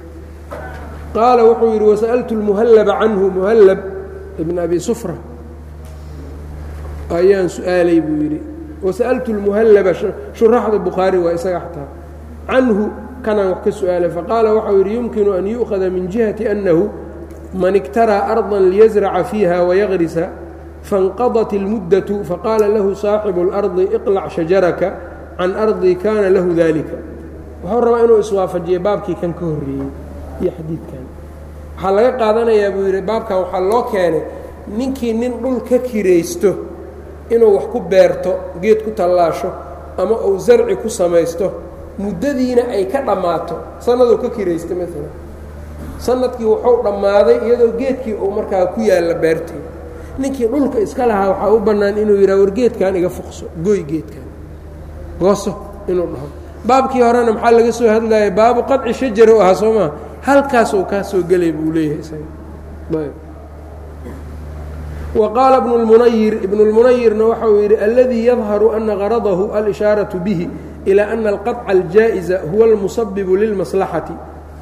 qaala wuxuu yidhi wasa'altu اlmuhallaba canhu muhallab ibn abi sufra ayaan su-aalay buu yidhi wasa'altu اlmuhallaba shuraaxda bukhaari waa isaga xataa canhu kanaan wax ka su-aalay faqaala waxau yidhi yumkinu an yu'khada min jihati annahu man iktaraa arضa liyasraca fiiha wayagrisa faاnqadat اlmuddatu faqaala lahu saaxibu اlardi iqlac shajaraka can ardi kana lahu dalika wuxuu rabaa inuu iswaafajiyo baabkii kan ka horreeyey iyo xadiidkan waxaa laga qaadanayaa buu yidhi baabkan waxaa loo keenay ninkii nin dhul ka kiraysto inuu wax ku beerto geed ku tallaasho ama uu zarci ku samaysto muddadiina ay ka dhammaato sanaduu ka kiraysta maalan sanadkii wuxuu dhammaaday iyadoo geedkii uu markaa ku yaalla beertii ninkii dhulka iska lahaa waxaa u bannaan inuu yidhaha war geedkan iga fuqso goy geedkan gooso inuu dhaho baabkii horena maxaa laga soo hadlaya baabu qaطci shajara u ahaa soo maa halkaasuu kaa soo gelay buu leeyahay isaga wa qaala ibnu اlmunayir ibnu اlmunayirna waxa uu yidhi aladii yadharu ana garadahu alishaaراةu bihi ilى ana alqaطca اljaaئiza huwa اlmusabibu lilmaslaxati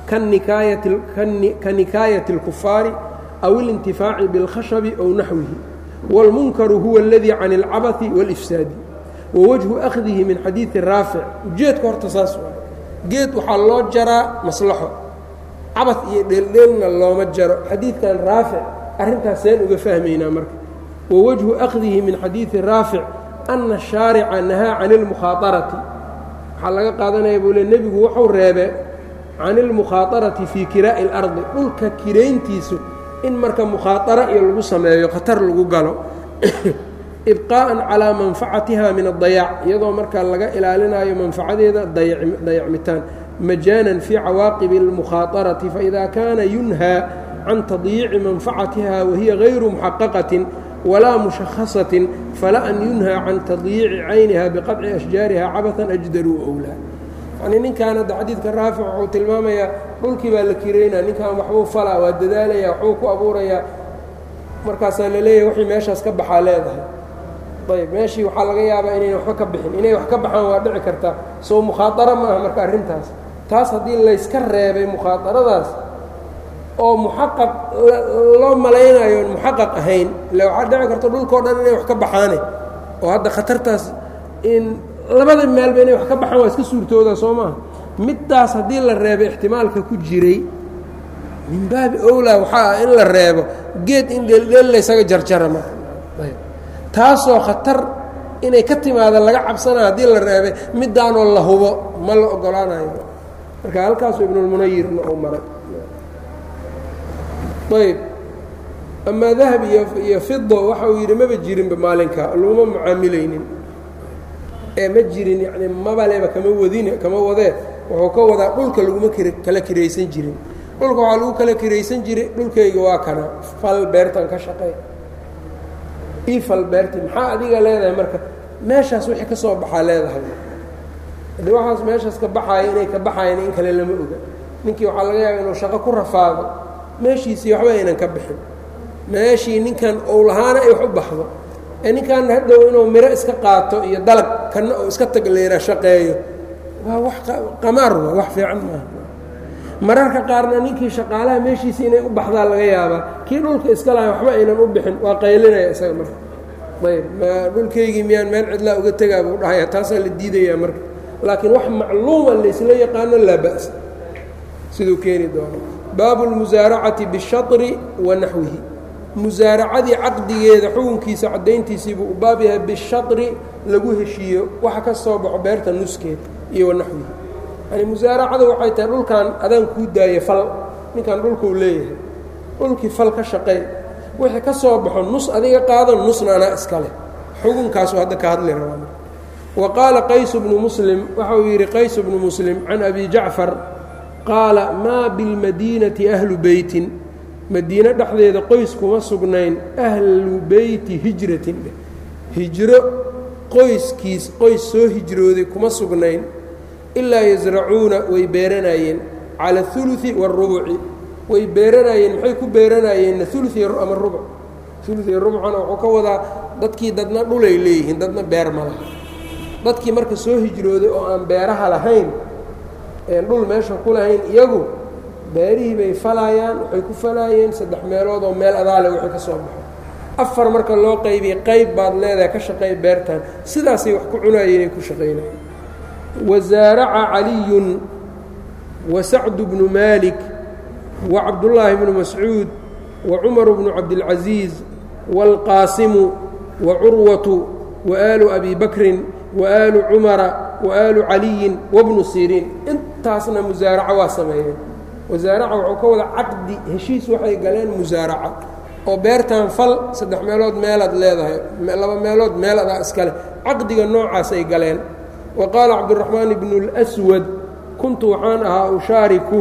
ka nikaayati اlkufaari aw اlintifaaci biاlkhashabi ow naxwihi wاlmunkaru huwa اladii can اlcabaثi wاlifsaadi wawajhu akhdihi min xadiidi raafic ujeedka horta saas waa geed waxaa loo jaraa maslaxo cabad iyo dheeldheelna looma jaro xadiidkan raafic arrintaas seen uga fahmaynaa marka wa wajhu akhdihi min xadiidi raafic ana shaarica nahaa can ilmukhaaarati waxaa laga qaadanaya buu le nebigu wuxuu reebe can ilmukhaaarati fii kiraa'i اlardi dhulka kirayntiisu in marka mukhaatara iyo lagu sameeyo khatar lagu galo ibqaa'an calaa manfacatiha min adayaac iyadoo markaa laga ilaalinayo manfacadeeda dayacmitaan majaanan fii cawaaqibi اlmukhaaطarati faإida kaana yunhaa can tadyiici manfacatiha wahiya gayru muxaqaqatin walaa mushakhasatin fala an yunhaa can tadyiici cayniha biqaطci ashjaariha cabaثan ajdaruu owlaa yanii ninkan hadda xadiidka raafic wuxuu tilmaamayaa dhulkii baa la kiraynaa ninkan waxbuu falaa waa dadaalaya waxbuu ku abuurayaa markaasaa la leeyahay wixii meeshaas ka baxaa leedahay ayb meeshii waxaa laga yaabaa inayna waxba ka bixin inay wax ka baxaan waa dhici kartaa soo mukhaadaro ma aha marka arrintaas taas haddii layska reebay mukhaadaradaas oo muxaqaq loo malaynayo on muxaqaq ahayn ille waxaa dhici karta dhulkao dhan inay wax ka baxaane oo hadda khatartaas in labada meelba inay wax ka baxaan waa iska suurtooda soo maaha middaas haddii la reebay ixtimaalka ku jiray min baabi owlaa waxaa ah in la reebo geed in dheeldheel laysaga jarjara marka taasoo khatar inay ka timaada laga cabsanaa haddii la reebay middaanoo la hubo ma la ogolaanayo marka halkaasuu ibnulmunayirna uu maray ayb amaa dahab iyo iyo fido waxa uu yidhi maba jirinba maalinka laguma mucaamilaynin ee ma jirin yacni mabaleba kama wadine kama wadee wuxuu ka wadaa dhulka laguma kala kiraysan jirin dhulka waxaa lagu kala kiraysan jiray dhulkayga waa kana fal beertan ka shaqey ifal beerti maxaa adiga leedahay marka meeshaas wixii ka soo baxaa leedahay haddii waxaas meeshaas ka baxaaya inay ka baxayan in kale lama oga ninkii waxaa laga yaaba inuu shaqo ku rafaado meeshiisii waxba aynan ka bixin meeshii ninkan ou lahaana ay wax u baxdo ee ninkan hadhow inuu miro iska qaato iyo dalag kana uu iska tagleera shaqeeyo waa wax qamaar wa wax fiican maaha mararka qaarna ninkii shaqaalaha meeshiisii inay u baxdaa laga yaabaa kii dhulka iska lahay waxba aynan u bixin waa qaylinaya isaga marka ayb dhulkaygii miyaan meel cidlaa uga tegaa buu dhahaya taasaa la diidayaa marka laakiin wax macluuma laysla yaqaano laa ba'sa siduu keeni doono baabu lmusaaracati bishaطri wa naxwihi musaaracadii caqdigeeda xukunkiisa caddayntiisii buu u baab yahay bishaطri lagu heshiiyo waxa ka soo baxo beerta nuskeed iyo wa naxwihi yani musaaracada waxay tahay dhulkan adaan kuu daaya fal ninkan dhulkuu leeyahay dhulkii fal ka shaqey wixii ka soo baxo nus adiga qaado nusna anaa iska leh xukunkaasu hadda ka hadli rabaa wa qaala qaysu bnu muslim waxa uu yidhi qaysu bnu muslim can abi jacfar qaala maa bilmadiinati ahlu beytin madiine dhexdeeda qoys kuma sugnayn ahlu beyti hijratin hijro qoyskiis qoys soo hijrooday kuma sugnayn ilaa yasracuuna way beeranayeen cala اثuluثi wالrubuci way beeranayeen maxay ku beeranayeenna uluثi ama rubuc uluثi rubcana wuxuu ka wadaa dadkii dadna dhulay leeyihiin dadna beer ma laha dadkii marka soo hijrooday oo aan beeraha lahayn een dhul meesha ku lahayn iyagu beerihii bay falayaan waxay ku falaayeen saddex meelood oo meel adaale wixii ka soo baxo afar marka loo qaybiyey qayb baad leedahay ka shaqeey beertan sidaasay wax ku cunaayeen ay ku shaqaynayeen wasaaraca caliyun wa sacdu bnu maalik wa cabdullaahi bnu mascuud wa cumaru bnu cabdilcasiis waalqaasimu wa curwatu wa aalu abi bakrin wa aalu cumara wa aalu caliyin wabnu siriin intaasna musaaraco waa sameeyeen wasaaraca wuxuu ka wada caqdi heshiis waxay galeen musaaraca oo beertan fal saddex meelood meelaad leedahay laba meelood meel adaa iskale caqdiga noocaas ay galeen wa qaala cabdiraxmaan bnu اlswad kuntu waxaan ahaa ushaariku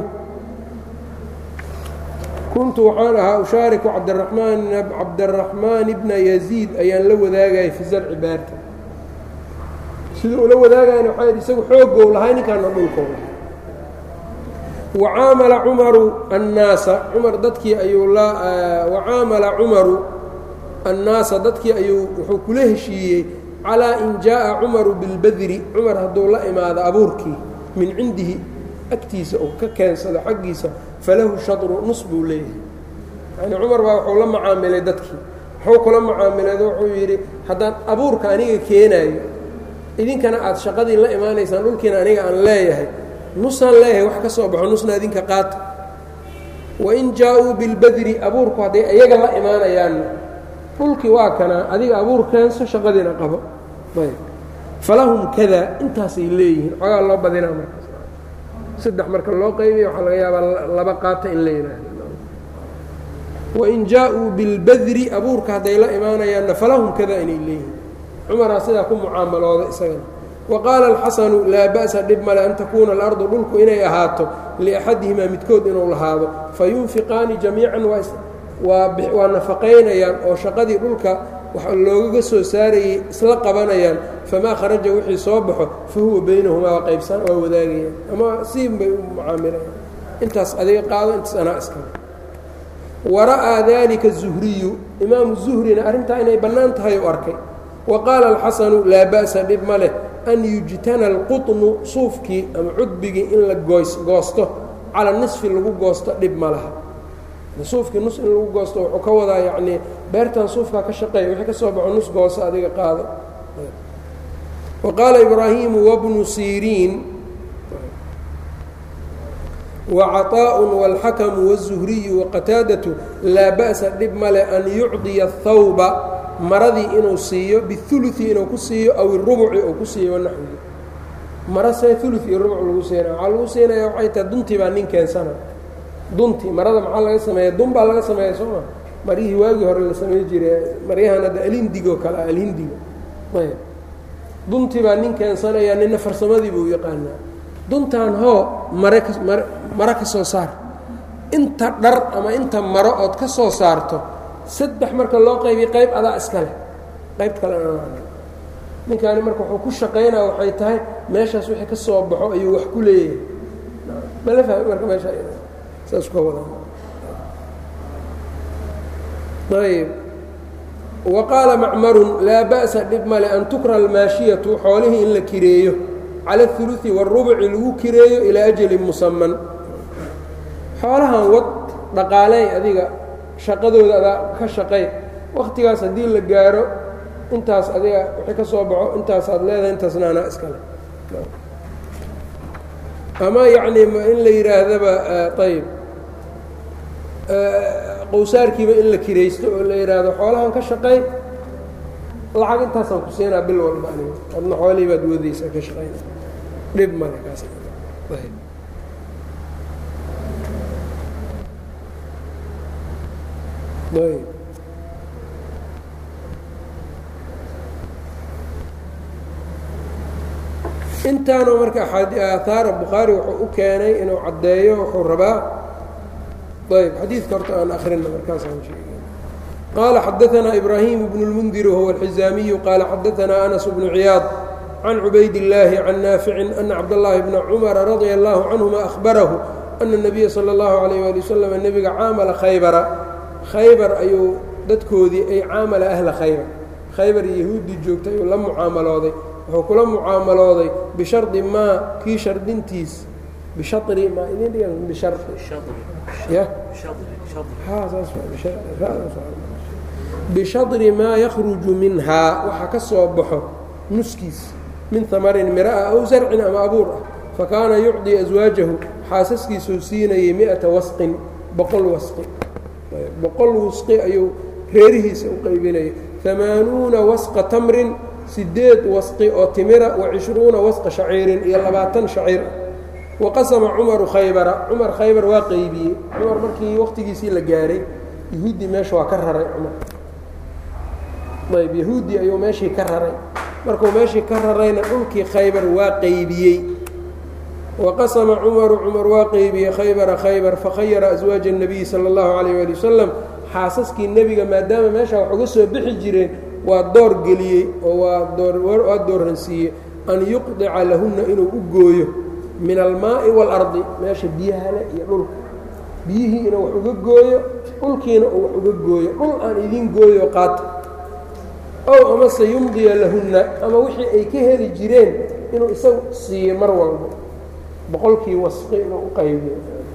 kuntu waxaan ahaa ushaariku cabdiramaan cabdiraxmaan bna yaziid ayaan la wadaagayay fi zarci beerta sida ula wadaagayana waxaa yidhi isagu xoogow lahay ninkaana dhulkow lahay wacaamala cumaru annaasa cumar dadkii ayuu la wacaamala cumaru annaasa dadkii ayuu wuxuu kula heshiiyey calaa in jaaءa cumaru bilbadri cumar hadduu la imaado abuurkii min cindihi agtiisa oo ka keensado xaggiisa falahu shadru nus buu leeyahay yani cumar baa wuxuu la macaamilay dadkii wuxuu kula macaamileed wuxuu yidhi haddaan abuurka aniga keenaayo idinkana aad shaqadii la imaanaysaan dhulkiina aniga aan leeyahay nusaan leeyahay wax ka soo baxo nusna idinka qaata wain jaa-uu bilbadri abuurku hadday iyaga la imaanayaanna dhulkii waa kanaa adiga abuur keenso shaqadiina qabo ayb falahum kada intaasay leeyihiin xoogaa loo badinaa markaas saddex marka loo qaybiya waxaa laga yaabaa laba qaata in la yidhaahdo wain jaa-uu bilbadri abuurka hadday la imaanayaanna falahum kada inay leeyihiin cumaraa sidaa ku mucaamalooda isagana wa qaala alxasanu laa ba'sa dhib male an takuuna alardu dhulku inay ahaato liaxadihimaa midkood inuu lahaado fayunfiqaani jamiican waa nafaqaynayaan oo shaqadii dhulka waxa loogaga soo saarayay isla qabanayaan famaa kharaja wixii soo baxo fa huwa baynahumaa waa qaybsan waa wadaagayaan ama siin bay u mucaamilayaan intaas adiga qaado intaas anaa iskale wara'aa dalika zuhriyu imaamu zuhrina arrintaa inay bannaan tahay u arkay wa qaala alxasanu laa ba'sa dhib ma leh an yujtana alqutnu suufkii ama cudbigii in la goys goosto cala nisfi lagu goosto dhib ma laha suufkii nus in lagu goosto wuxuu ka wadaa yacnii beertan suufkaa ka shaqeeya wixii ka soo baxo nus gooso adiga qaado wa qaala ibraahimu wabnu siriin وcطاء والxakم والزhriي وqataadaة laa bأسa dhib male an yucطiya الthawba maradii inuu siiyo bالثuluثi inuu ku siiyo aw الرubci uu ku siiyo wanaxwihi mara see ulu iyo rubuc lagu siinaya waxaa lagu siinaya waxay tahay duntii baa nin keensana dunti marada maxaa laga sameeya dun baa laga sameeya soo ma maryihii waagii hore la samey jiray maryahan hadda alindigo kale alhindigo ayb duntii baa nin keensanaya nina farsamadii buu yaqaanaa duntan hoo mare ka mare maro ka soo saar inta dhar ama inta maro ood ka soo saarto saddex marka loo qaybiy qayb adaa iska leh qaybt kale ninkaani marka wuxuu ku shaqaynaa waxay tahay meeshaas wixii ka soo baxo ayuu wax ku leeyahay mala fahmi marka meesha saas ka wada ayb wa qaala macmarun laa ba'sa dhib male an tukra almaashiyatu xoolihii in la kireeyo cala اثuluثi wالrubci lagu kireeyo ilaa ajalin musaman xoolahan wad dhaqaaley adiga shaqadooda adaa ka shaqay wakhtigaas haddii la gaaro intaas adiga wixii ka soo baxo intaasaad leedahay intaasna anaa iskale ama yacni in la yidhaahdaba ayb qowsaarkiiba in la kiraysto oo la yidhaahdo xoolahan ka shaqay lacag intaasaan ku siinaa bil walba aniga adna xoolihii baad wadaysaa ka shaqayna dhib male kaas ayb ayb intaanu marka aahaara bukhaari wuxuu u keenay inuu caddeeyo wuxuu rabaa ayb xadiidka horta aan akrina markaasaan sheegay qaala xadaanaa ibraahim bnu اlmundir wahuwa alxizaamiyu qaala xadaanaa anas bnu ciyaad can cubayd illaahi can naaficin ana cabdاllaahi bna cumara radia allahu canhuma ahbarahu ana الnabiya salى اllahu alayh ali wasalam nebiga caamala khaybara khaybar ayuu dadkoodii ay caamala ahla khaybar khaybar yahuuddii joogtay ayuu la mucaamalooday wuxuu kula mucaamalooday bishardi maa kii shardintiis bishari maa idin dhigan bishari ya bishadri maa yakhruju minhaa waxaa ka soo baxo nuskiis min hamarin mira'a aw zarcin ama abuur ah fakaana yucdii aswaajahu xaasaskiisuu siinayay mi'ata wasqin boqol wasqi boqol wasqi ayuu reerihiisa u qaybinayay amaanuuna wasqa tamrin sideed wasqi oo timira wa cishruuna wasqa shaciirin iyo labaatan shaciir ah waqasama cumaru khaybara cumar khaybar waa qeybiyey cumar markii waqtigiisii la gaaray yahuuddii meesha waa ka raray cumar ayb yahuuddii ayuu meeshii ka raray markuu meeshii ka rarayna dhulkii khaybar waa qeybiyey waqasama cumaru cumar waa qeybiyey khaybara khaybar fakhayara aswaaja الnabiyi salى اllahu alayh ali wasalam xaasaskii nebiga maadaama meesha wax uga soo bixi jireen waa door geliyey oo waa doorransiiyey an yuqdica lahunna inuu u gooyo min almaa'i waalardi meesha biyahale iyo dhulka biyihii inuu wax uga gooyo dhulkiina uu wax uga gooyo dhul aan idiin gooyo qaata ow amase yumdiya lahunna ama wixii ay ka heli jireen inuu isagu siiyo mar walba boqolkii wasqi inuu u qaybiyo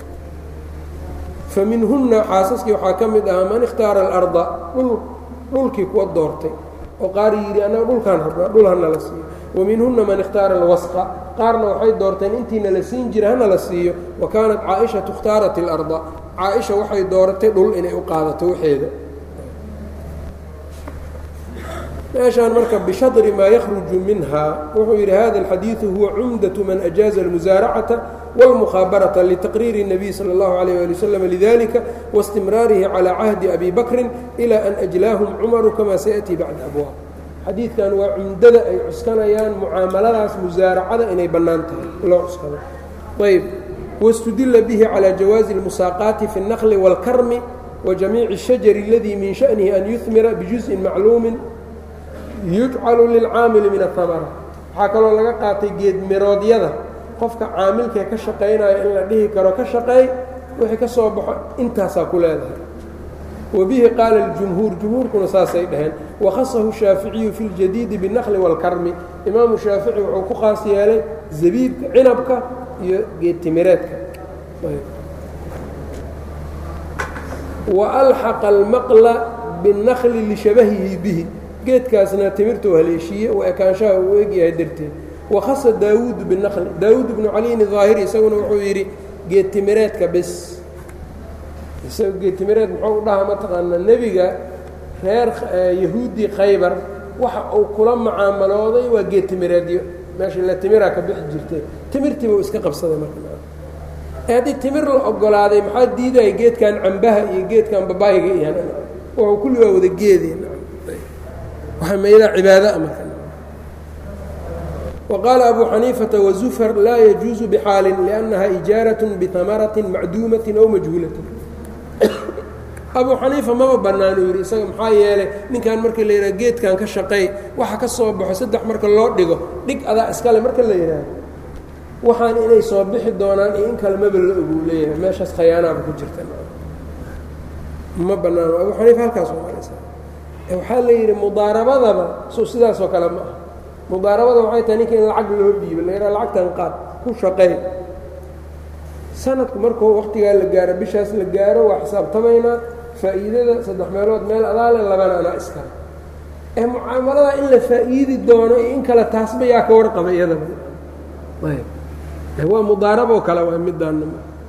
fa minhunna xaasaskii waxaa ka mid ahaa man ikhtaara alarda dhulkii kuwa doortay oo qaar yidhi annaga dhulkaan rabnaa dhul hana la siiyo wa minhunna man ikhtaara alwasqa qaarna waxay doorteen intiina la siin jira hana la siiyo wa kaanat caaishatu ikhtaarat اlarda caaisha waxay dooratay dhul inay u qaadato waxeeda meeshaan marka bishadri maa yakhruju minha wuxuu yidhi hada alxadiidu huwa cumdaة man أjaaza اlmusaaracata wاlmukhaabarata litaqriiri الnabiy salى اllahu عalيه ali waslm lidalika waاstimraarihi calى cahdi abi bakri ilى an ajlaahum cumaru kama sayaأtii bacda abwaab xadiidkan waa cumdada ay cuskanayaan mucaamaladaas musaaracada inay bannaan tahay loo cuskado ayb wاstudila bihi calى jawaazi اlmusaaqaati fi الnaqli wاlkarmi wajamiici الshajari اladii min shaأnihi an yuhmira bijuزءi macluumi yujcalu lilcaamili min ahamara waxaa kaloo laga qaatay geedmiroodyada qofka caamilkee ka shaqaynaya in la dhihi karo ka shaqeey wixii ka soo baxo intaasaa ku leedahay wa bihi qaala اljumhuur jumhuurkuna saasay dhaheen wakhasahu shaaficiyu fi اljadiidi biالnaqli wاlkarmi imaamu shaafici wuxuu ku khaas yeelay zabiibka cinabka iyo geedtimireedka wa alxaqa almaqla biالnaqli lishabahihi bihi geedkaasna timirtuu haleeshiiye u ekaanshaha uu egyahay darteed wakhasa daawuudu binaqli daawuud bnu caliyin idaahiri isaguna wuxuu yidhi geedtimireedka bes isaga geedtimireed muxuu u dhahaa mataqaanaa nebiga reer yahuudi khaybar waxa uu kula macaamalooday waa geedtimireedyo meesha la timiraa ka bixi jirtay timirtiiba uu iska qabsaday marka haddii timir la ogolaaday maxaa diidaya geedkan cambaha iyo geedkan babaayiga iyo wuxuu kulli waa wada geedeen meydaa cibaada marka وqاaل أbو xنيiفةa وزفر laa يجuuز بxاal لأنha إiجاaرaة بثمرaة macduumaة أو majهuulaة أbو xنيiفa maba banaanu yidhi isaga maxaa yeelay ninkan marka la yidhah geedkan ka shaqeey waxa ka soo baxo saddex marka loo dhigo dhig adaa iskale marka la yidhaahdo waxaan inay soo bixi doonaan iyo in kale maba la oguu leeyahay meeshaas khayaanaaba ku jirta ma banaano abu xaniifa halkaas maraysa waxaa la yidhi mudaarabadaba so sidaasoo kale ma ah mudaarabada waxay tahay ninka in lacag loo dhiibo la yidhaha lacagtan qaad ku shaqey sanadku markuu wakhtigaa la gaaro bishaas la gaaro waa xisaabtamaynaa faa'iidada saddex meelood meel adaale labana anaa iskale ee mucaamalada in la faa'iidi doono iyo in kale taasba yaa ka warqaba iyadaba waa mudaaraboo kale waa midaana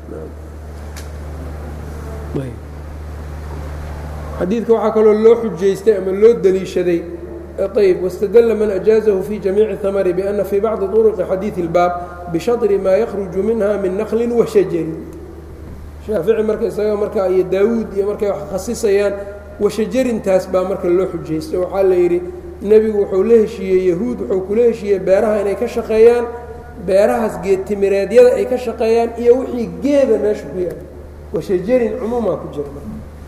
xadiidka waxaa kaloo loo xujaystay ama loo deliishaday ayb wاstadla man أjaaزahu fi jamiici hamri bأna fii bacضi طرqi xadiiثi اlbaab bishadri maa yakruju minha min naqli washajarin shaafici marka isaga marka iyo daawuud iyo markay wax khasisayaan washajarintaas baa marka loo xujaystay waxaa la yidhi nebigu wuxuu la heshiiyey yahuud wuxuu kula heshiiyey beeraha inay ka shaqeeyaan beerahaas geedtimireedyada ay ka shaqeeyaan iyo wixii geeda meesha ku yaala washajarin cumuumaa ku jira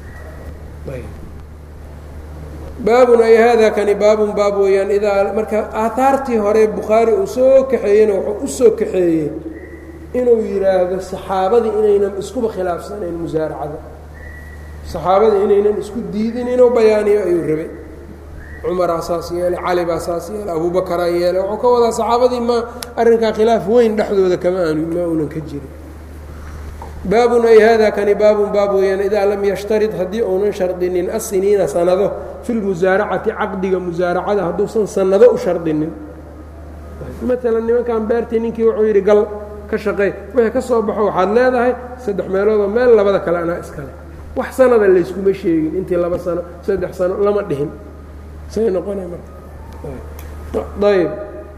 baabun ay haadaa kani baabun baab weeyaan idaa marka aataartii hore bukhaari uu soo kaxeeyeyna wuxuu u soo kaxeeyey inuu yidhaahdo saxaabadii inaynan iskuba khilaafsanayn musaaracada saxaabadii inaynan isku diidin inuu bayaaniyo ayuu rabay cumaraa saas yeelay cali baa saas yeelay abuubakaraa yeelay wuxuu ka wadaa saxaabadii ma arrinkaa khilaaf weyn dhexdooda kama aanu ma uunan ka jirin baabun ay hada kani baabun baab weeyaan idaa lam yashtarid haddii uunan shardinin asiniina sanado fi lmusaaracati caqdiga musaaracada hadduusan sanado u shardinin maalan nimankan beertii ninkii wuxuu yidhi gal ka shaqey wixii ka soo baxo waxaad leedahay saddex meeloodoo meel labada kale anaa iskale wax sanada layskuma sheegin intii laba sano saddex sano lama dhihin say noqona marka ayb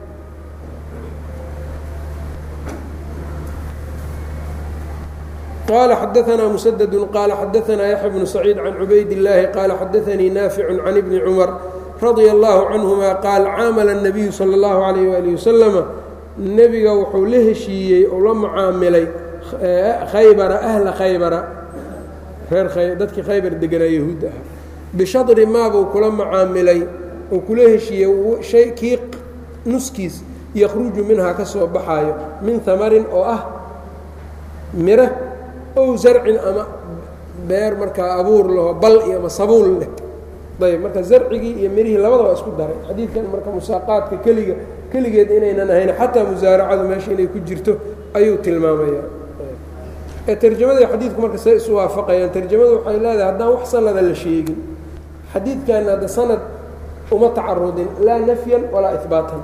qال xdثna مسدد qال xdثna يحيى بن سعيid عن عubayd اللahi qال xdثnii ناaفع عن بن cمر رaضي الله عنهma qاal caamل النبiyu slى الlaه عليه وaلiه وسلم nebiga wuxuu la heshiiyey oo la mucaamilay khaybara أhla khaybara reer dadkii khaybar deganaa yahuudda ah bishadri maabuu kula mucaamilay oo kula heshiiyey shay kii nuskiis yakruju minhaa ka soo baxaayo min hamarin oo ah miro ow zarcin ama beer markaa abuur laho bal iyo ama sabuul leh ayb marka zarcigii iyo mirihii labada waa isku daray xadiidkan marka musaaqaadka keliga keligeed inaynan ahayn xataa musaaracadu meesha inay ku jirto ayuu tilmaamaya ee tarjamada xadiidku marka say isu waafaqayaan tarjamadu waxay leedahay haddaan wax sanada la sheegin xadiidkanna hadda sanad uma tacarudin laa nafyan walaa ihbaatan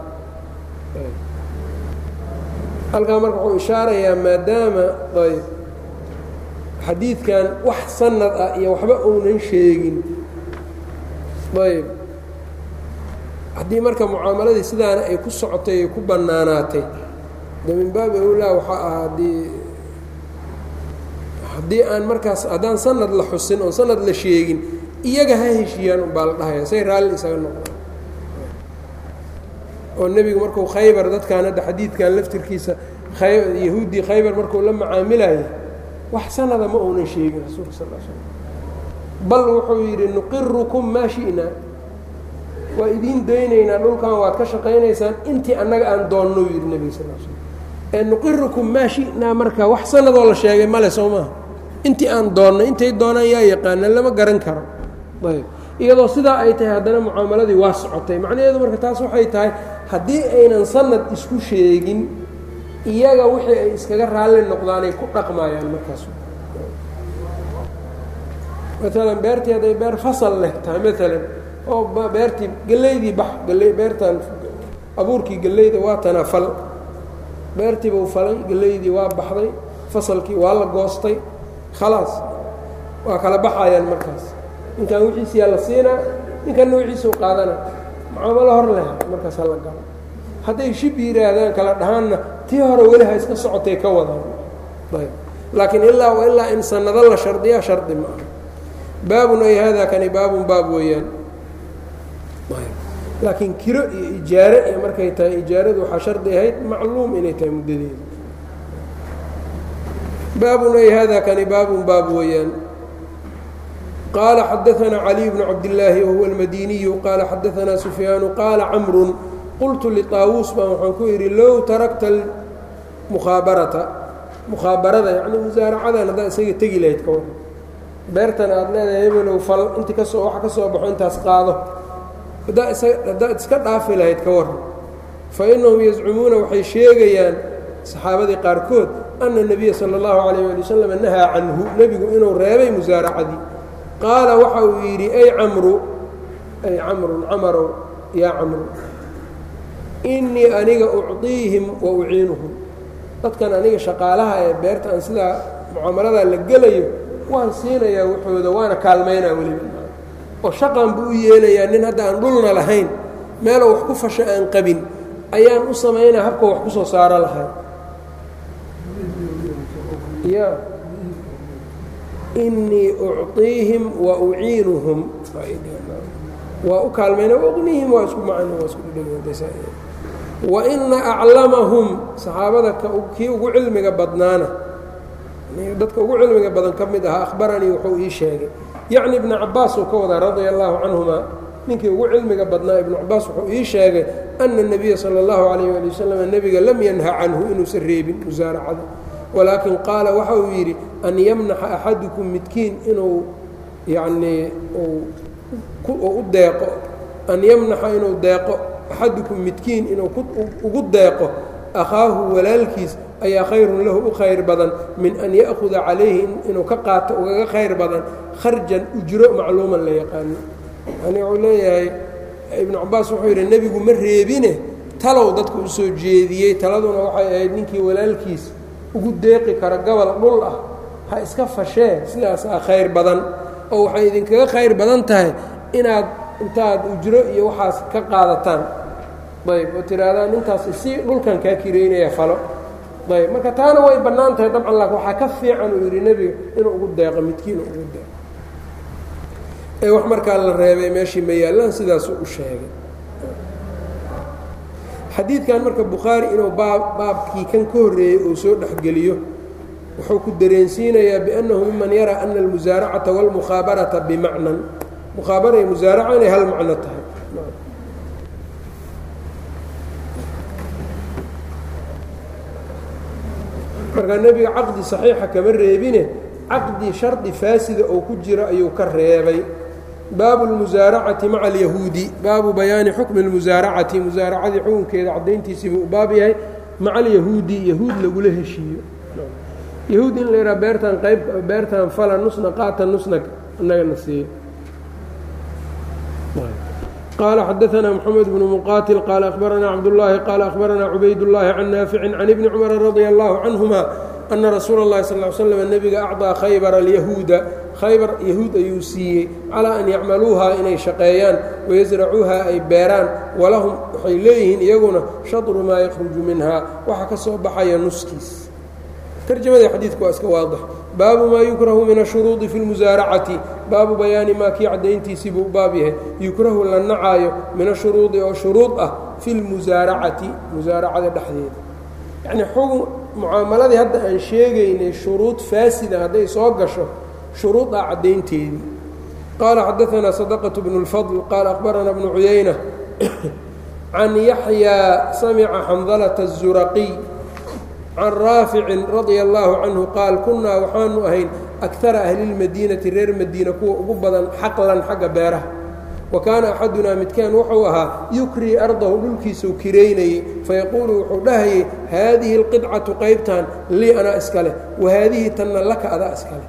halkaa marka wuxuu ishaarayaa maadaama ayb xadiidkan wax sanad ah iyo waxba uunan sheegin ayb haddii marka mucaamaladii sidaana ay ku socotay ay ku bannaanaatay de min baabi awlaa waxaa ah haddii haddii aan markaas haddaan sanad la xusin oon sanad la sheegin iyaga ha heshiiyaan unbaa la dhahaya say raalli isaga noqdaan oo nebigu marku khaybar dadkan hadda xadiidkan laftirkiisa yahuuddii khaybar markuu la macaamilayo wax sanada ma uunan sheegin rasuulka sal l slm bal wuxuu yidhi nuqirukum maa shi'naa waa idiin daynaynaa dhulkan waad ka shaqaynaysaan intii annaga aan doonnou yidhi nebiga sal l slm ee nuqirukum maa shi'naa marka wax sanadoo la sheegay male soo maaha intii aan doonno intay doonaan yaa yaqaana lama garan karo ayb iyadoo sidaa ay tahay haddana mucaamaladii waa socotay macnaheedu marka taas waxay tahay haddii aynan sanad isku sheegin iyaga wixii ay iskaga raalli noqdaanay ku dhaqmayaan markaas maalan beertii hadday beer fasal leh tahay maalan oo beertii gelaydii bax gale beertan abuurkii geleyda waa tanaa fal beertiibuu falay gelaydii waa baxday fasalkii waa la goostay khalaas waa kala baxayaan markaas ninkan wixiisiyaa la siinaa ninkanna wixiisuu qaadana mucaamalo hor leh markaas hala galo hadday shib yidhaahdaan kala dhahaanna tii hore weli ha iska socotay ka wadaan ayb laakiin ilaa wa ilaa in sanado la shardiyaa shardi ma aha baabun ay haadaa kani baabun baab weeyaan laakiin kiro iyo ijaare iyo markay tahay ijaaradu waxaa shardi ahayd macluum inay tahay muddadeeda baabun ay haadaa kani baabun baab weeyaan qaala xadaanaa caliy bnu cabdillaahi wahuwa almadiniyu qaala xadaanaa sufyaanu qaala camrun qultu liطaawuus baan waxaan ku yidhi low tarakta mukhaabarata mukhaabarada yacni musaaracadan haddaad isaga tegi lahayd ka waran beertan aada leedahay hebelow fal intii kasoo waxa ka soo baxo intaas qaado haddaa isa haddaad iska dhaafi lahayd ka waran fa innahum yazcumuuna waxay sheegayaan saxaabadii qaarkood ana nebiya sala اllahu calayh ali wasalam nahaa canhu nebigu inuu reebay musaaracadii qaala waxa uu yidhi ay camru ay camrun camarow yaa camru innii aniga ucطiihim wa uciinuhum dadkan aniga shaqaalaha ee beerta aan sidaa mucaamaladaa la gelayo waan siinayaa waxooda waana kaalmaynaa weliba oo shaqan buu u yeelayaa nin hadda aan dhulna lahayn meeloo wax ku fasho aan qabin ayaan u samaynaa habka wax ku soo saaro lahay ya innii ucطiihim wa uciinuhum waa u kaalmayna waqnihim waa isku macno waa isku dhedheg waina aclamahum saxaabada kii ugu cilmiga badnaana dadka ugu cilmiga badan ka mid ahaa akhbaranii wuxuu ii sheegay yacni ibnu cabaas uu ka wadaa radia allaahu canhuma ninkii ugu cilmiga badnaa ibnu cabaas wuxuu ii sheegay ana الnabiya salى اllahu alayh ali wasalam nebiga lam yanha canhu inuusan reebin musaaracada walaakin qaala waxa uu yidhi an yamnaxa axadukum midkiin inuu yanii u deeqo an yamnaxa inuu deeqo axadukum midkiin inuu ugu deeqo akhaahu walaalkiis ayaa khayrun lahu u khayr badan min an ya'huda calayhi inuu ka qaato ugaga khayr badan kharjan ujro macluuman la yaqaano yani wuxuu leeyahay ibnu cabaas wuxuu yidhi nebigu ma reebine talow dadka u soo jeediyey taladuna waxay ahayd ninkii walaalkiis ugu deeqi kara gobol dhul ah ha iska fashee sidaasaa khayr badan oo waxay idinkaga khayr badan tahay inaad intaad ujro iyo waxaas ka qaadataan ayb oo tihaahdaan intaas si dhulkan kaa kireynaya falo ayb marka taana way bannaan tahay dabcan laakin waxaa ka fiican uu yidhi nebiga inuu ugu deeqo midkiin ugu deeqo ee wax markaa la reebay meeshii ma yaallaan sidaasuu u sheegay xadiidkan marka bukhaari inuu baab baabkii kan ka horreeyey uu soo dhexgeliyo wuxuu ku dareensiinayaa biannahu miman yaraa ana almusaaracata wاlmukhaabarata bimacnan mukhaabara iyo musaaraca inay hal macno tahay markaa nebiga caqdi saxiixa kama reebine caqdi shardi faasida oo ku jira ayuu ka reebay baabu اlmusaaracati maca alyahuudi baabu bayaani xukmi اlmusaaracati musaaracadii xukunkeeda caddayntiisii buu u baab yahay maca alyahuudi yahuud lagula heshiiyo yahuud in la yidhaha beertan qayb beertan fala nusna qaata nusna inagana siiyo qال xdثna mحamed بن mqاtل qال أخbarana cabdاللahi qال أخbarana cubayd اللahi can naafici can ibni cmر رadي الlaه canهuma ana rasuula اllahi sal ly slam nebiga acطىa khaybara alyahuuda khaybar yahuud ayuu siiyey calaa an yacmaluuhaa inay shaqeeyaan wayasracuuhaa ay beeraan walahum waxay leeyihiin iyaguna shadru maa yakhruju minhaa waxa ka soo baxaya nuskiis tarjamadii xadiidku waa iska waadix baabu maa yukrahu min ashuruudi fi lmusaaracati baabu bayaani maa kii caddayntiisii buu baab yahay yukrahu la nacaayo min ashuruudi oo shuruud ah fi lmusaaracati musaaracada dhexdeeda yacnii xugun mucaamaladii hadda aan sheegaynay shuruud faasida hadday soo gasho shuruudaa caddaynteedii qaala xadaanaa sadaqة bnu اlfadl qaala akhbarana bnu cuyayna can yaxyaa samica xandalata الzuraqiy can raaficin radia allaahu canhu qaal kunnaa waxaanu ahayn akara ahlilmadiinati reer madiina kuwa ugu badan xaqlan xagga beeraha wa kaana axadunaa midkaan wuxuu ahaa yukrii ardahu dhulkiisuu kiraynayey fayaquulu wuxuu dhahayay haadihi alqidcatu qaybtan lii anaa iska leh wa haadihi tanna laka adaa iska leh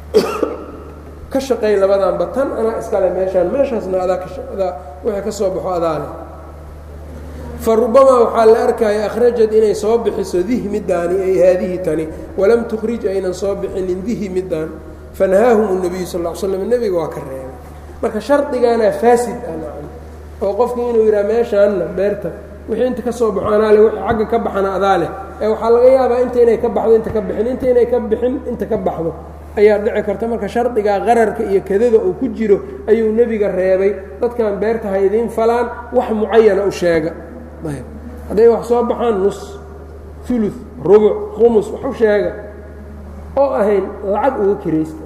ka shaqay labadanba tan anaa iska leh meeshaan meeshaasna adaa wixii ka soo baxo adaa leh farubamaa waxaa la arkaya akhrajad inay soo bixiso dih midaani ay haadihi tani walam tukhrij aynan soo bixinin dihi midaan fanahaahum nebiyu sal l slam nebiga waa ka reebay marka shardigaana faasid ah oo qofki inuu yidhaha meeshaanna beerta wixii inta ka soo baxo anaa le wixii xagga ka baxana adaa leh ee waxaa laga yaabaa inta inay ka baxdo inta ka bixin inta inay ka bixin inta ka baxdo ayaa dhici karta marka shardigaa qararka iyo kadada uu ku jiro ayuu nebiga reebay dadkan beerta ha idiin falaan wax mucayana u sheega hadday wax soo baxaan nus ulu rubuc khumus wax u sheega oo ahayn lacag uga kiraysta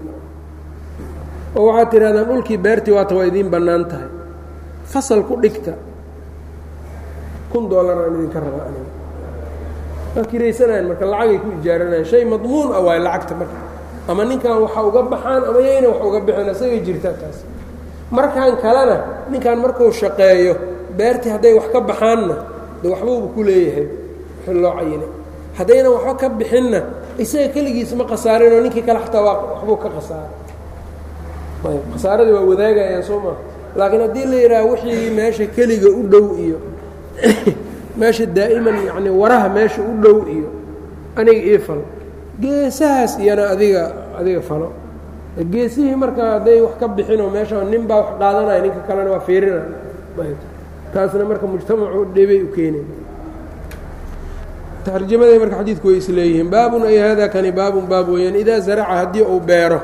oo waxaad tidhahdaan dhulkii beertii waata waa idiin bannaan tahay fasal ku dhigta kun dollar aan idinka rabaa aniga waa kiraysanayan marka lacagay ku ijaaranayan shay madmuun ah waay lacagta marka ama ninkan waxa uga baxaan ama yayna wax uga bixin isagay jirtaa taas markan kalena ninkan markuu shaqeeyo beertii hadday wax ka baxaanna de waxbuuba ku leeyahay wixii loo cayinay haddaynan waxba ka bixinna isaga keligiis ma khasaarinoo ninkii kale xataa waa waxbuu ka khasaaray ayb khasaaradii waa wadaagayaan soo maa laakiin haddii la yidhaaha wixii meesha keliga u dhow iyo meesha daa'iman yacni waraha meesha u dhow iyo aniga ii fal geesahaas iyana adiga adiga falo geesihii marka hadday wax ka bixinoo meesha nin baa wax qaadanaya ninka kalena waa fiirinaya ayb taasna marka mujtamacu dhibay u keenay tarjamaday marka xadiidku way isleeyihiin baabun ay hada kani baabun baab weeyaan idaa zaraca haddii uu beero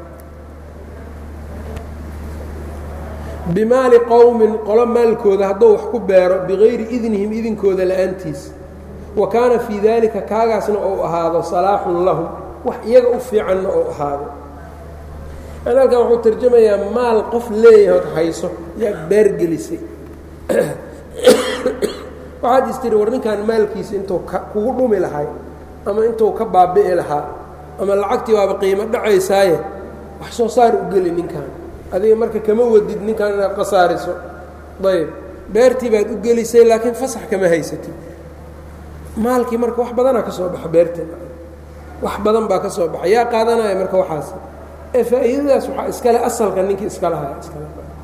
bimaali qowmin qolo maalkooda hadduu wax ku beero bigayri idnihim idinkooda la'aantiis wa kaana fii daalika kaagaasna ou ahaado salaaxun lahum wax iyaga u fiicanna ou ahaado an halkan wuxuu tarjamayaa maal qof leeyahood hayso yaa beergelisay waxaad istiri war ninkan maalkiisa intuu kugu dhumi lahay ama intuu ka baabi'i lahaa ama lacagtii waaba qiimo dhacaysaaye wax soo saar u geli ninkan adiga marka kama wadid ninkan inaad khasaariso ayb beertii baad u gelisay laakiin fasax kama haysatid maalkii marka wax badanaa ka soo baxa beerta wax badan baa ka soo baxa yaa qaadanaya marka waxaas ee faa'iidadaas waxaa iskale asalka ninkii iska lahaa iskale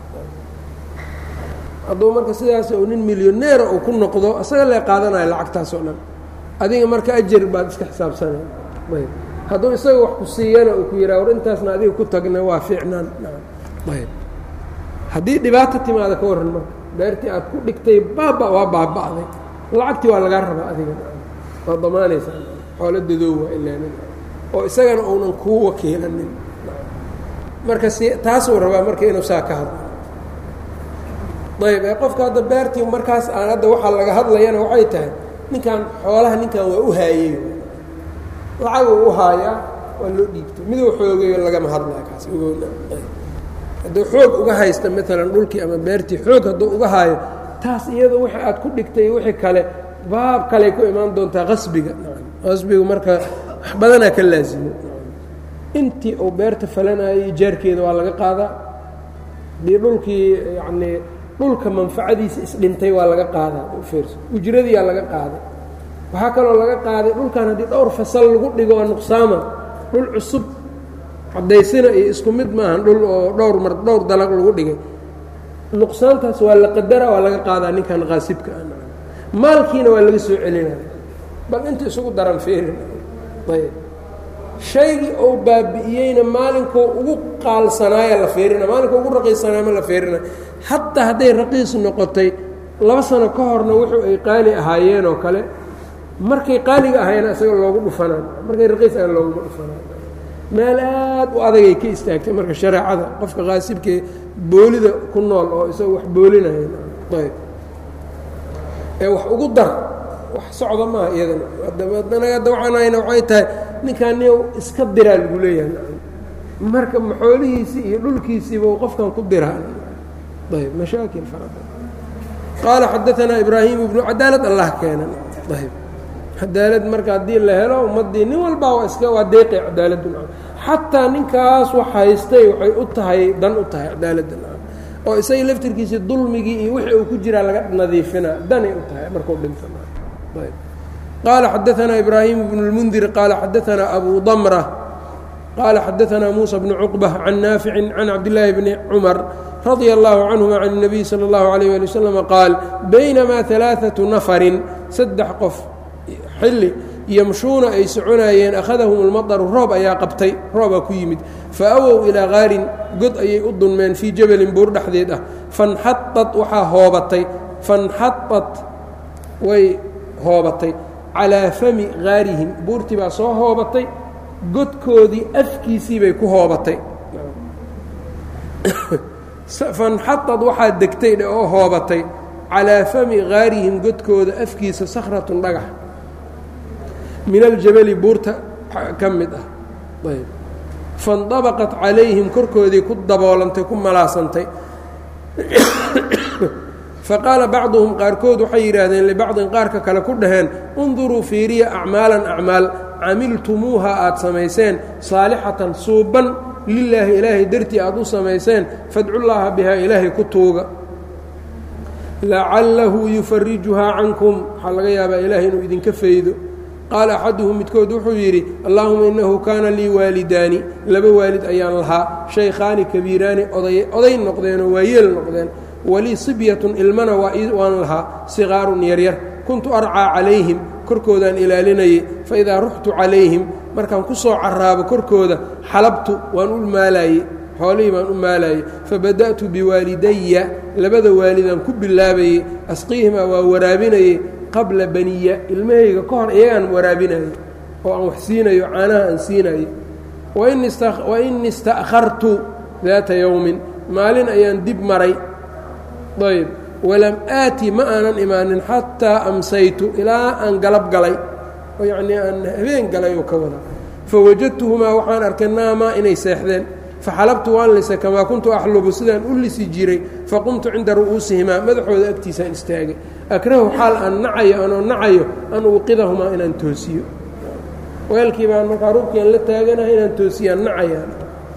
hadduu marka sidaas uu nin milyoneera uu ku noqdo isaga lee qaadanaya lacagtaas oo dhan adiga marka ajar baad iska xisaabsanaya ayb hadduu isaga wax ku siiyana uu ku yidhaha war intaasna adiga ku tagna waa fiicnaan ayb haddii dhibaato timaada ka warran marka beertii aad ku dhigtay baaba waa baaba'day lacagtii waa lagaa rabaa adiga waa damaanaysaa xoolo dadoowa ilaa oo isagana uunan kuu wakiilanin marka si taasuu rabaa marka inuu saa ka hadlo ayb ee qofka hadda beertii markaas aan hadda waxaa laga hadlayana waxay tahay ninkan xoolaha ninkan waa u haayey lacaguu u haayaa waa loo dhiibto miduu xoogayo lagama hadlaya kaas hadduu xoog uga haysta maalan dhulkii ama beertii xoog hadduu uga haayo taas iyado wixii aad ku dhigtay wixii kale baab kaley ku imaan doontaa qasbiga qasbigu marka wax badanaa ka laasimo intii uu beerta falanayay jaarkeeda waa laga qaadaa dii dhulkii yacnii dhulka manfacadiisa isdhintay waa laga qaadaa fiirso ujradiyaa laga qaaday waxaa kaloo laga qaaday dhulkan haddii dhowr fasal lagu dhigo oo nuqsaama dhul cusub cadaysina iyo isku mid maahan dhul oo dhowr mar dhowr dalag lagu dhigay nuqsaantaas waa la qadara waa laga qaadaa ninkan qaasibka ah maalkiina waa laga soo celinaya bal inta isugu daran fiirin ayb shaygii uu baabi'iyeyna maalinkuu ugu qaalsanaaya la fiirina maalinka ugu raqiisanaaya ma la fiirina hataa hadday raqiis noqotay laba sano ka horna wuxuu ay qaali ahaayeen oo kale markay qaaliga ahaayeen isaga loogu dhufanaan markay raqiis ahayn looguma dhufanaan meel aad u adagay ka istaagtay marka shareecada qofka qaasibkee boolida ku nool oo isaga wax boolinaya ayb ee wax ugu dar wax socda maaha iyadana haddana hadda waxaanayna waxay tahay ninkaan niyow iska diraa lagu leeyahay marka maxoolihiisii iyo dhulkiisiiba u qofkan ku diraa ayb mashaakil fara badan qaala xadaanaa ibraahim ibnu cadaalad allah keenan ayb cadaalad marka haddii la helo ummaddii nin walbaa waa iska waa deeqay cadaaladdu xataa ninkaas wax haystay waxay u tahay dan u tahay cadaaladda oo isaga laftirkiisii dulmigii iyo wixii uu ku jiraa laga nadiifinaa danay u tahay markuu dhinto qaala xadaanaa ibraahim bnu اlmundir qaala xadaanaa abu damra qaala xadaanaa muusa bnu cuqba can naaficin can cabdillaahi bni cumar radia allahu canhuma can الnabiy salى اllahu alayh ali waslama qaal baynamaa alaaثaةu nafarin saddex qof xilli yamshuuna ay soconaayeen akhadahum اlmaطru roob ayaa qabtay roobaa ku yimid faawow ilaa qaarin god ayay u dunmeen fii jabalin buur dhexdeed ah fanxaطat waxaa hoobatay fanxaطat way hoobatay calaa fami gaarihim buurtii baa soo hoobatay godkoodii afkiisii bay ku hoobatay fanxaطad waxaa degtay oo hoobatay calaa fami gaarihim godkooda afkiisa sakhratun dhagax min aljabali buurta ka mid ah ayb faاndabaqat calayhim korkoodii ku daboolantay ku malaasantay faqaala bacduhum qaarkood waxay yidhaahdeen libacdin qaarka kale ku dhaheen unduruu fiiriya acmaalan acmaal camiltumuuha aad samayseen saalixatan suuban lilaahi ilaahay dartii aad u samayseen fadcullaaha bihaa ilaahay ku tuuga lacallahu yufarijuhaa cankum waxaa laga yaabaa ilaahay inuu idinka faydo qaala axaduhum midkood wuxuu yidhi allaahuma innahu kaana lii waalidaani laba waalid ayaan lahaa shaykhaani kabiiraani oday noqdeenoo waayeel noqdeen walii sibyatun ilmana waan lahaa siqaarun yaryar kuntu arcaa calayhim korkoodaan ilaalinayay faidaa ruxtu calayhim markaan ku soo caraabo korkooda xalabtu waan u maalaayey xoolihii baan u maalaayey fabada'tu biwaalidaya labada waalidaan ku bilaabayey asqiihimaa waa waraabinayey qabla baniya ilmahayga ka hor iyagaan waraabinayay oo aan wax siinayo caanaha aan siinayey wain ista'khartu daata yowmin maalin ayaan dib maray ayb walam aati ma aanan imaanin xataa amsaytu ilaa aan galab galay oo yacnii aan habeen galay oo ka wada fawajadtuhumaa waxaan arkay naamaa inay seexdeen faxalabtu waan lisay kamaa kuntu axlubu sidaan u lisi jiray faqumtu cinda ru'uusihimaa madaxooda agtiisaan istaagay akrahu xaal aan nacayo anoo nacayo an uuqidahumaa inaan toosiyo weelkii baan markaa rubkian la taaganahay inaan toosiyaan nacayaan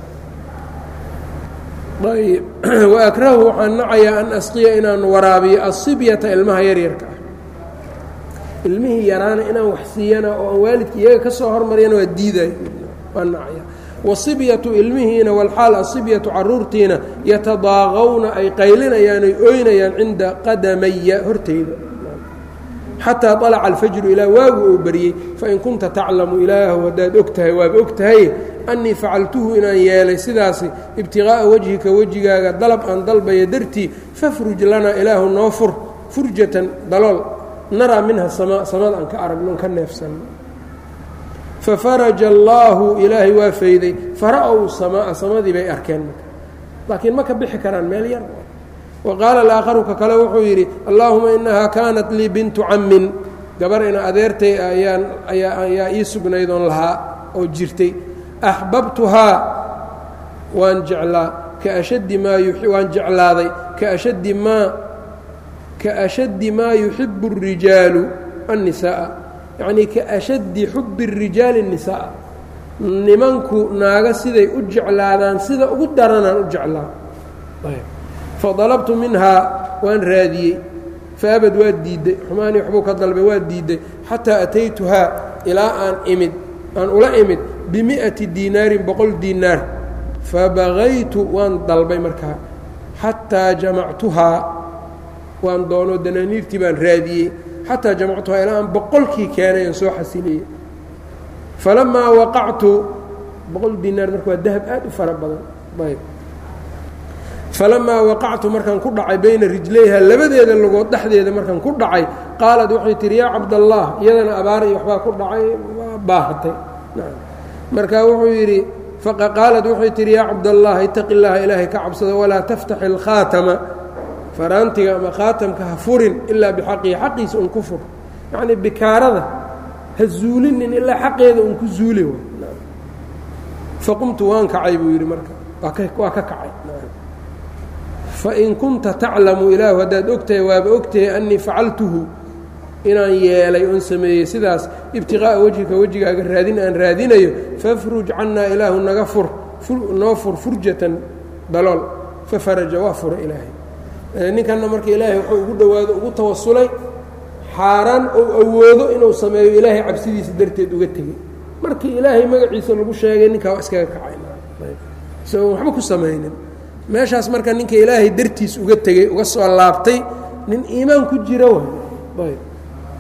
ayb waakrahu waxaan nacayaa an asqiya inaan waraabiyo asibyata ilmaha yaryarka ah ilmihii yaraana inaan wax siiyana oo aan waalidka iyaga ka soo hormariyana waa diiday waan nacaya wasibyatu ilmihiina walxaal asibyatu caruurtiina yatadaaqawna ay qaylinayaan oy ooynayaan cinda qadamaya hortayda xataa طalaca alfajru ilaa waagu uu baryey fain kunta taclamu ilaahu haddaad og tahay waaba og tahay annii facaltuhu inaan yeelay sidaasi ibtiqaa'a wejhika wejigaaga dalab aan dalbaya dartii fafruj lanaa ilaahu noo fur furjatan dalool naraa minha sama samada aan ka aragno ka neefsanno fafaraja allaahu ilaahay waa fayday fara-ow samaa samadii bay arkeen marka laakiin ma ka bixi karaan meel yar wa qaala alaakharu ka kale wuxuu yidhi allaahuma innahaa kaanat lii bintu cammin gabar ina adeertay ayaan ayaa ii sugnayd oon lahaa oo jirtay axbabtuhaa waan jeclaa kaashaddi maa waan jeclaaday kaashaddi maa kaashaddi maa yuxibu الrijaalu الnisaaءa yacnii kaashaddi xubi الrijaali الnisaaءa nimanku naaga siday u jeclaadaan sida ugu daranaan u jeclaa fadalabtu minhaa waan raadiyey faabad waa diidday xumaanii waxbuu ka dalbay waa diidday xataa ataytuhaa ilaa aan imid aan ula imid bimi'ati diinaarin boqol diinaar fabagaytu waan dalbay markaa xataa jamactuhaa waan doono danaaniirtii baan raadiyey xataa jamactuhaa ilaa aan boqolkii keenay aan soo xasiliyey falamaa waqactu boqol dinaar marka waa dahab aad u fara badan ayb falamaa waqactu markaan ku dhacay bayna rijlayha labadeeda lugood dhexdeeda markaan ku dhacay qaalad waxay tihi yaa cabdallah iyadana abaar iyo waxbaa ku dhacay waa baahatay marka wuxuu yidhi qaalad waxay tihi yaa cabdallah itaqi llaha ilaahay ka cabsado walaa taftax ilkhaatama faraantiga ama khaatamka ha furin ilaa bixaqihi xaqiisa un ku fur yacnii bikaarada ha zuulinin ilaa xaqeeda un ku zuuli faqumtu waan kacay buu yidhi marka waa ka kacay fain kunta taclamu ilaahu haddaad ogtahay waaba ogtahay annii facaltuhu inaan yeelay oon sameeyey sidaas ibtiqaa'a wejhika wejigaaga raadin aan raadinayo fafruj cannaa ilaahu naga fur noo fur furjatan dalool fafaraja waa fura ilaahay ninkanna marka ilaahay wuxuu ugu dhowaado ugu tawasulay xaaraan ou awoodo inuu sameeyo ilaahay cabsidiisa darteed uga tegey markii ilaahay magaciisa lagu sheegay ninkaa waa iskaga kacay isagoon waxba ku samaynin meeshaas marka ninka ilaahay dartiis uga tegey uga soo laabtay nin iimaan ku jira waay ayb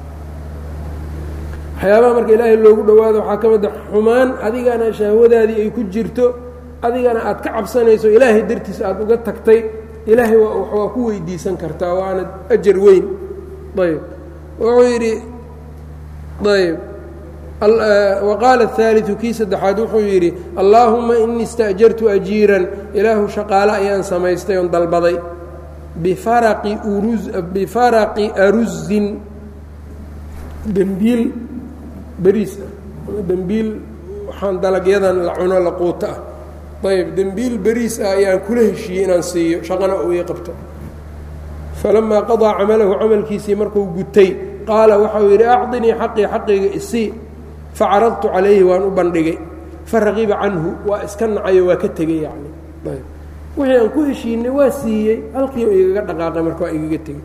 waxyaabaha marka ilaahay loogu dhowaado waxaa ka mid a xumaan adigana shahwadaadii ay ku jirto adigana aad ka cabsanayso ilaahay dartiis aad uga tagtay ilaahay waa ku weydiisan kartaa waana ajar weyn ayb wuxuu yidhi ayb waqaala الثaaliثu kii saddexaad wuxuu yidhi allaahuma inii اsta'jartu ajiiran ilaahu shaqaale ayaan samaystay oon dalbaday bifaraqi aruzin dembiil beriis ah dembiil waxaan dalagyadan la cuno la quuto ah ayb dembiil beriis ah ayaan kula heshiiyey inaan siiyo shaqana uu ii qabto falamaa qaضىa camalahu camalkiisii markuu gutay qaala waxau yidhi acطinii xaqii xaqayga isii facaradtu calayhi waan u bandhigay faraqiba canhu waa iska nacayo waa ka tegey yani ayb wixii aan ku heshiinay waa siiyey halkiiba igaga dhaqaaqay marka waa igaga tegey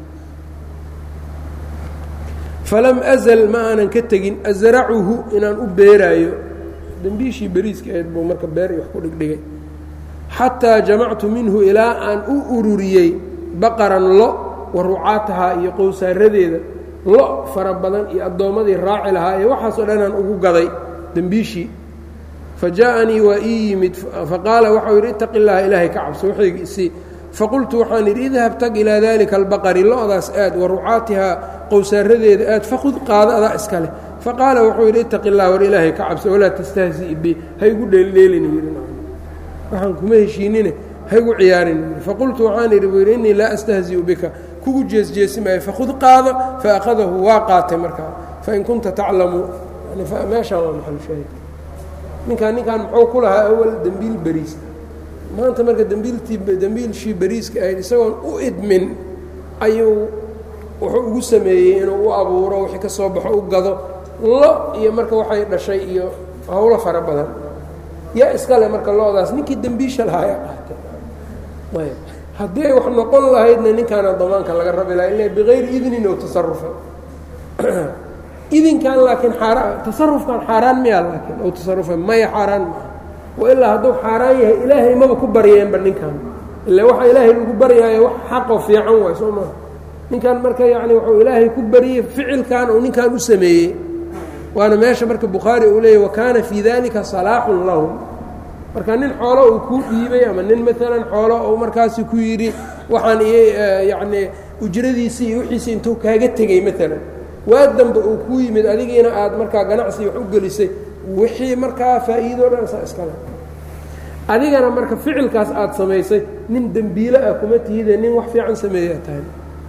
falam azal ma aanan ka tegin asracuhu inaan u beeraayo dembiishii beriiska ahayd buu marka beer wax ku dhigdhigay xataa jamactu minhu ilaa aan u ururiyey baqaran lo wa rucaatahaa iyo qowsaaradeeda lo fara badan iyo addoommadii raaci lahaa ee waxaasoo dhanaan ugu gaday dembiishii fa jaaءanii waa ii yimid faqaala waxau yidhi itaqi llaha ilaahay ka cabso waxayga isii faqultu waxaan yidhi idhab tag ilaa dalika albaqari lo-daas aad wa rucaatihaa qowsaaradeeda aad fakud qaado adaa iska leh faqaala wuxuu yidhi itaqi llah war ilaahay ka cabso walaa tastahzi bi haygu dheeldheelin yidhi waxaan kuma heshiinine haygu ciyaarin faqultu waxaan idhi buu yidhi innii laa astahzi'u bika kugu jeesjeesi maayo fakud qaado faأkhadahu waa qaatay markaa fain kunta taclamu meeshaan waa maxalshaahid ninkaan ninkaan muxuu ku lahaa awal dembiil beriis maanta marka dembiiltii dembiilshii beriiska ahayd isagoon u idmin ayuu wuxuu ugu sameeyey inuu u abuuro wixii ka soo baxo u gado lo iyo marka waxay dhashay iyo howlo fara badan yaa iskale marka lo-daas ninkii dembiisha lahaaya qaatay ayb haddii ay wax noqon lahaydna ninkaana damaanka laga rabi laha ila bikayri idnin oo tasarufa idinkan laakiin xaaraan tasarufkan xaaraan miyaa laakiin ou tasarufa maya xaaraan maaha wa ilaa hadduu xaaraan yahay ilaahay maba ku baryeenba ninkan ila waxa ilaahay lagu baryaayo wax xaqoo fiican waay soo maha ninkan marka yacni wuxuu ilaahay ku baryey ficilkan uu ninkan u sameeyey waana meesha marka bukhaari uu leeyay wa kaana fii dalika salaaxun lahum marka nin xoolo uu kuu dhiibay ama nin maalan xoolo uu markaasi ku yidhi waxaan i yacnii ujradiisii iyo wixiisii intuu kaaga tegey maalan waa dambe uu kuu yimid adigiina aad markaa ganacsi wax u gelisay wixii markaa faa'iidoo dhan saa iskale adigana marka ficilkaas aad samaysay nin dembiile ah kuma tihide nin wax fiican sameeyaa tahay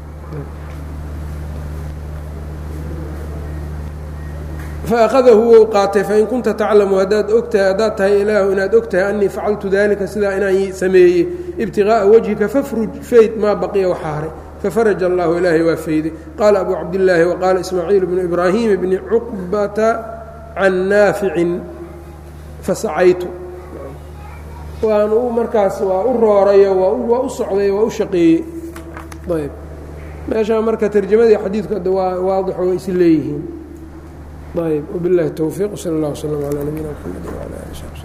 faأkhadahu wou qaatay fain kunta taclamu haddaad ogtahay haddaad tahay ilaahu inaad og tahay annii facaltu dalika sidaa inaan sameeyey ibtiغaaءa wajhika fafruj fayd maa baqiya waxa haray fafaraja allahu ilaahay waa fayday qaala abu cabdillaahi waqaala ismaaciil bnu ibraahim bni cuqbata can naaficin fasacaytu waan u markaas waa u roorayo waa u socday waa u shaqeeyey ayb meeshaa marka tarjamadii xadiidku adda waa waadixo way is leeyihiin ayb wbiاllahi الtowfiiq wslى اllah wslm عlى nabiyina mxamedi wعlى ali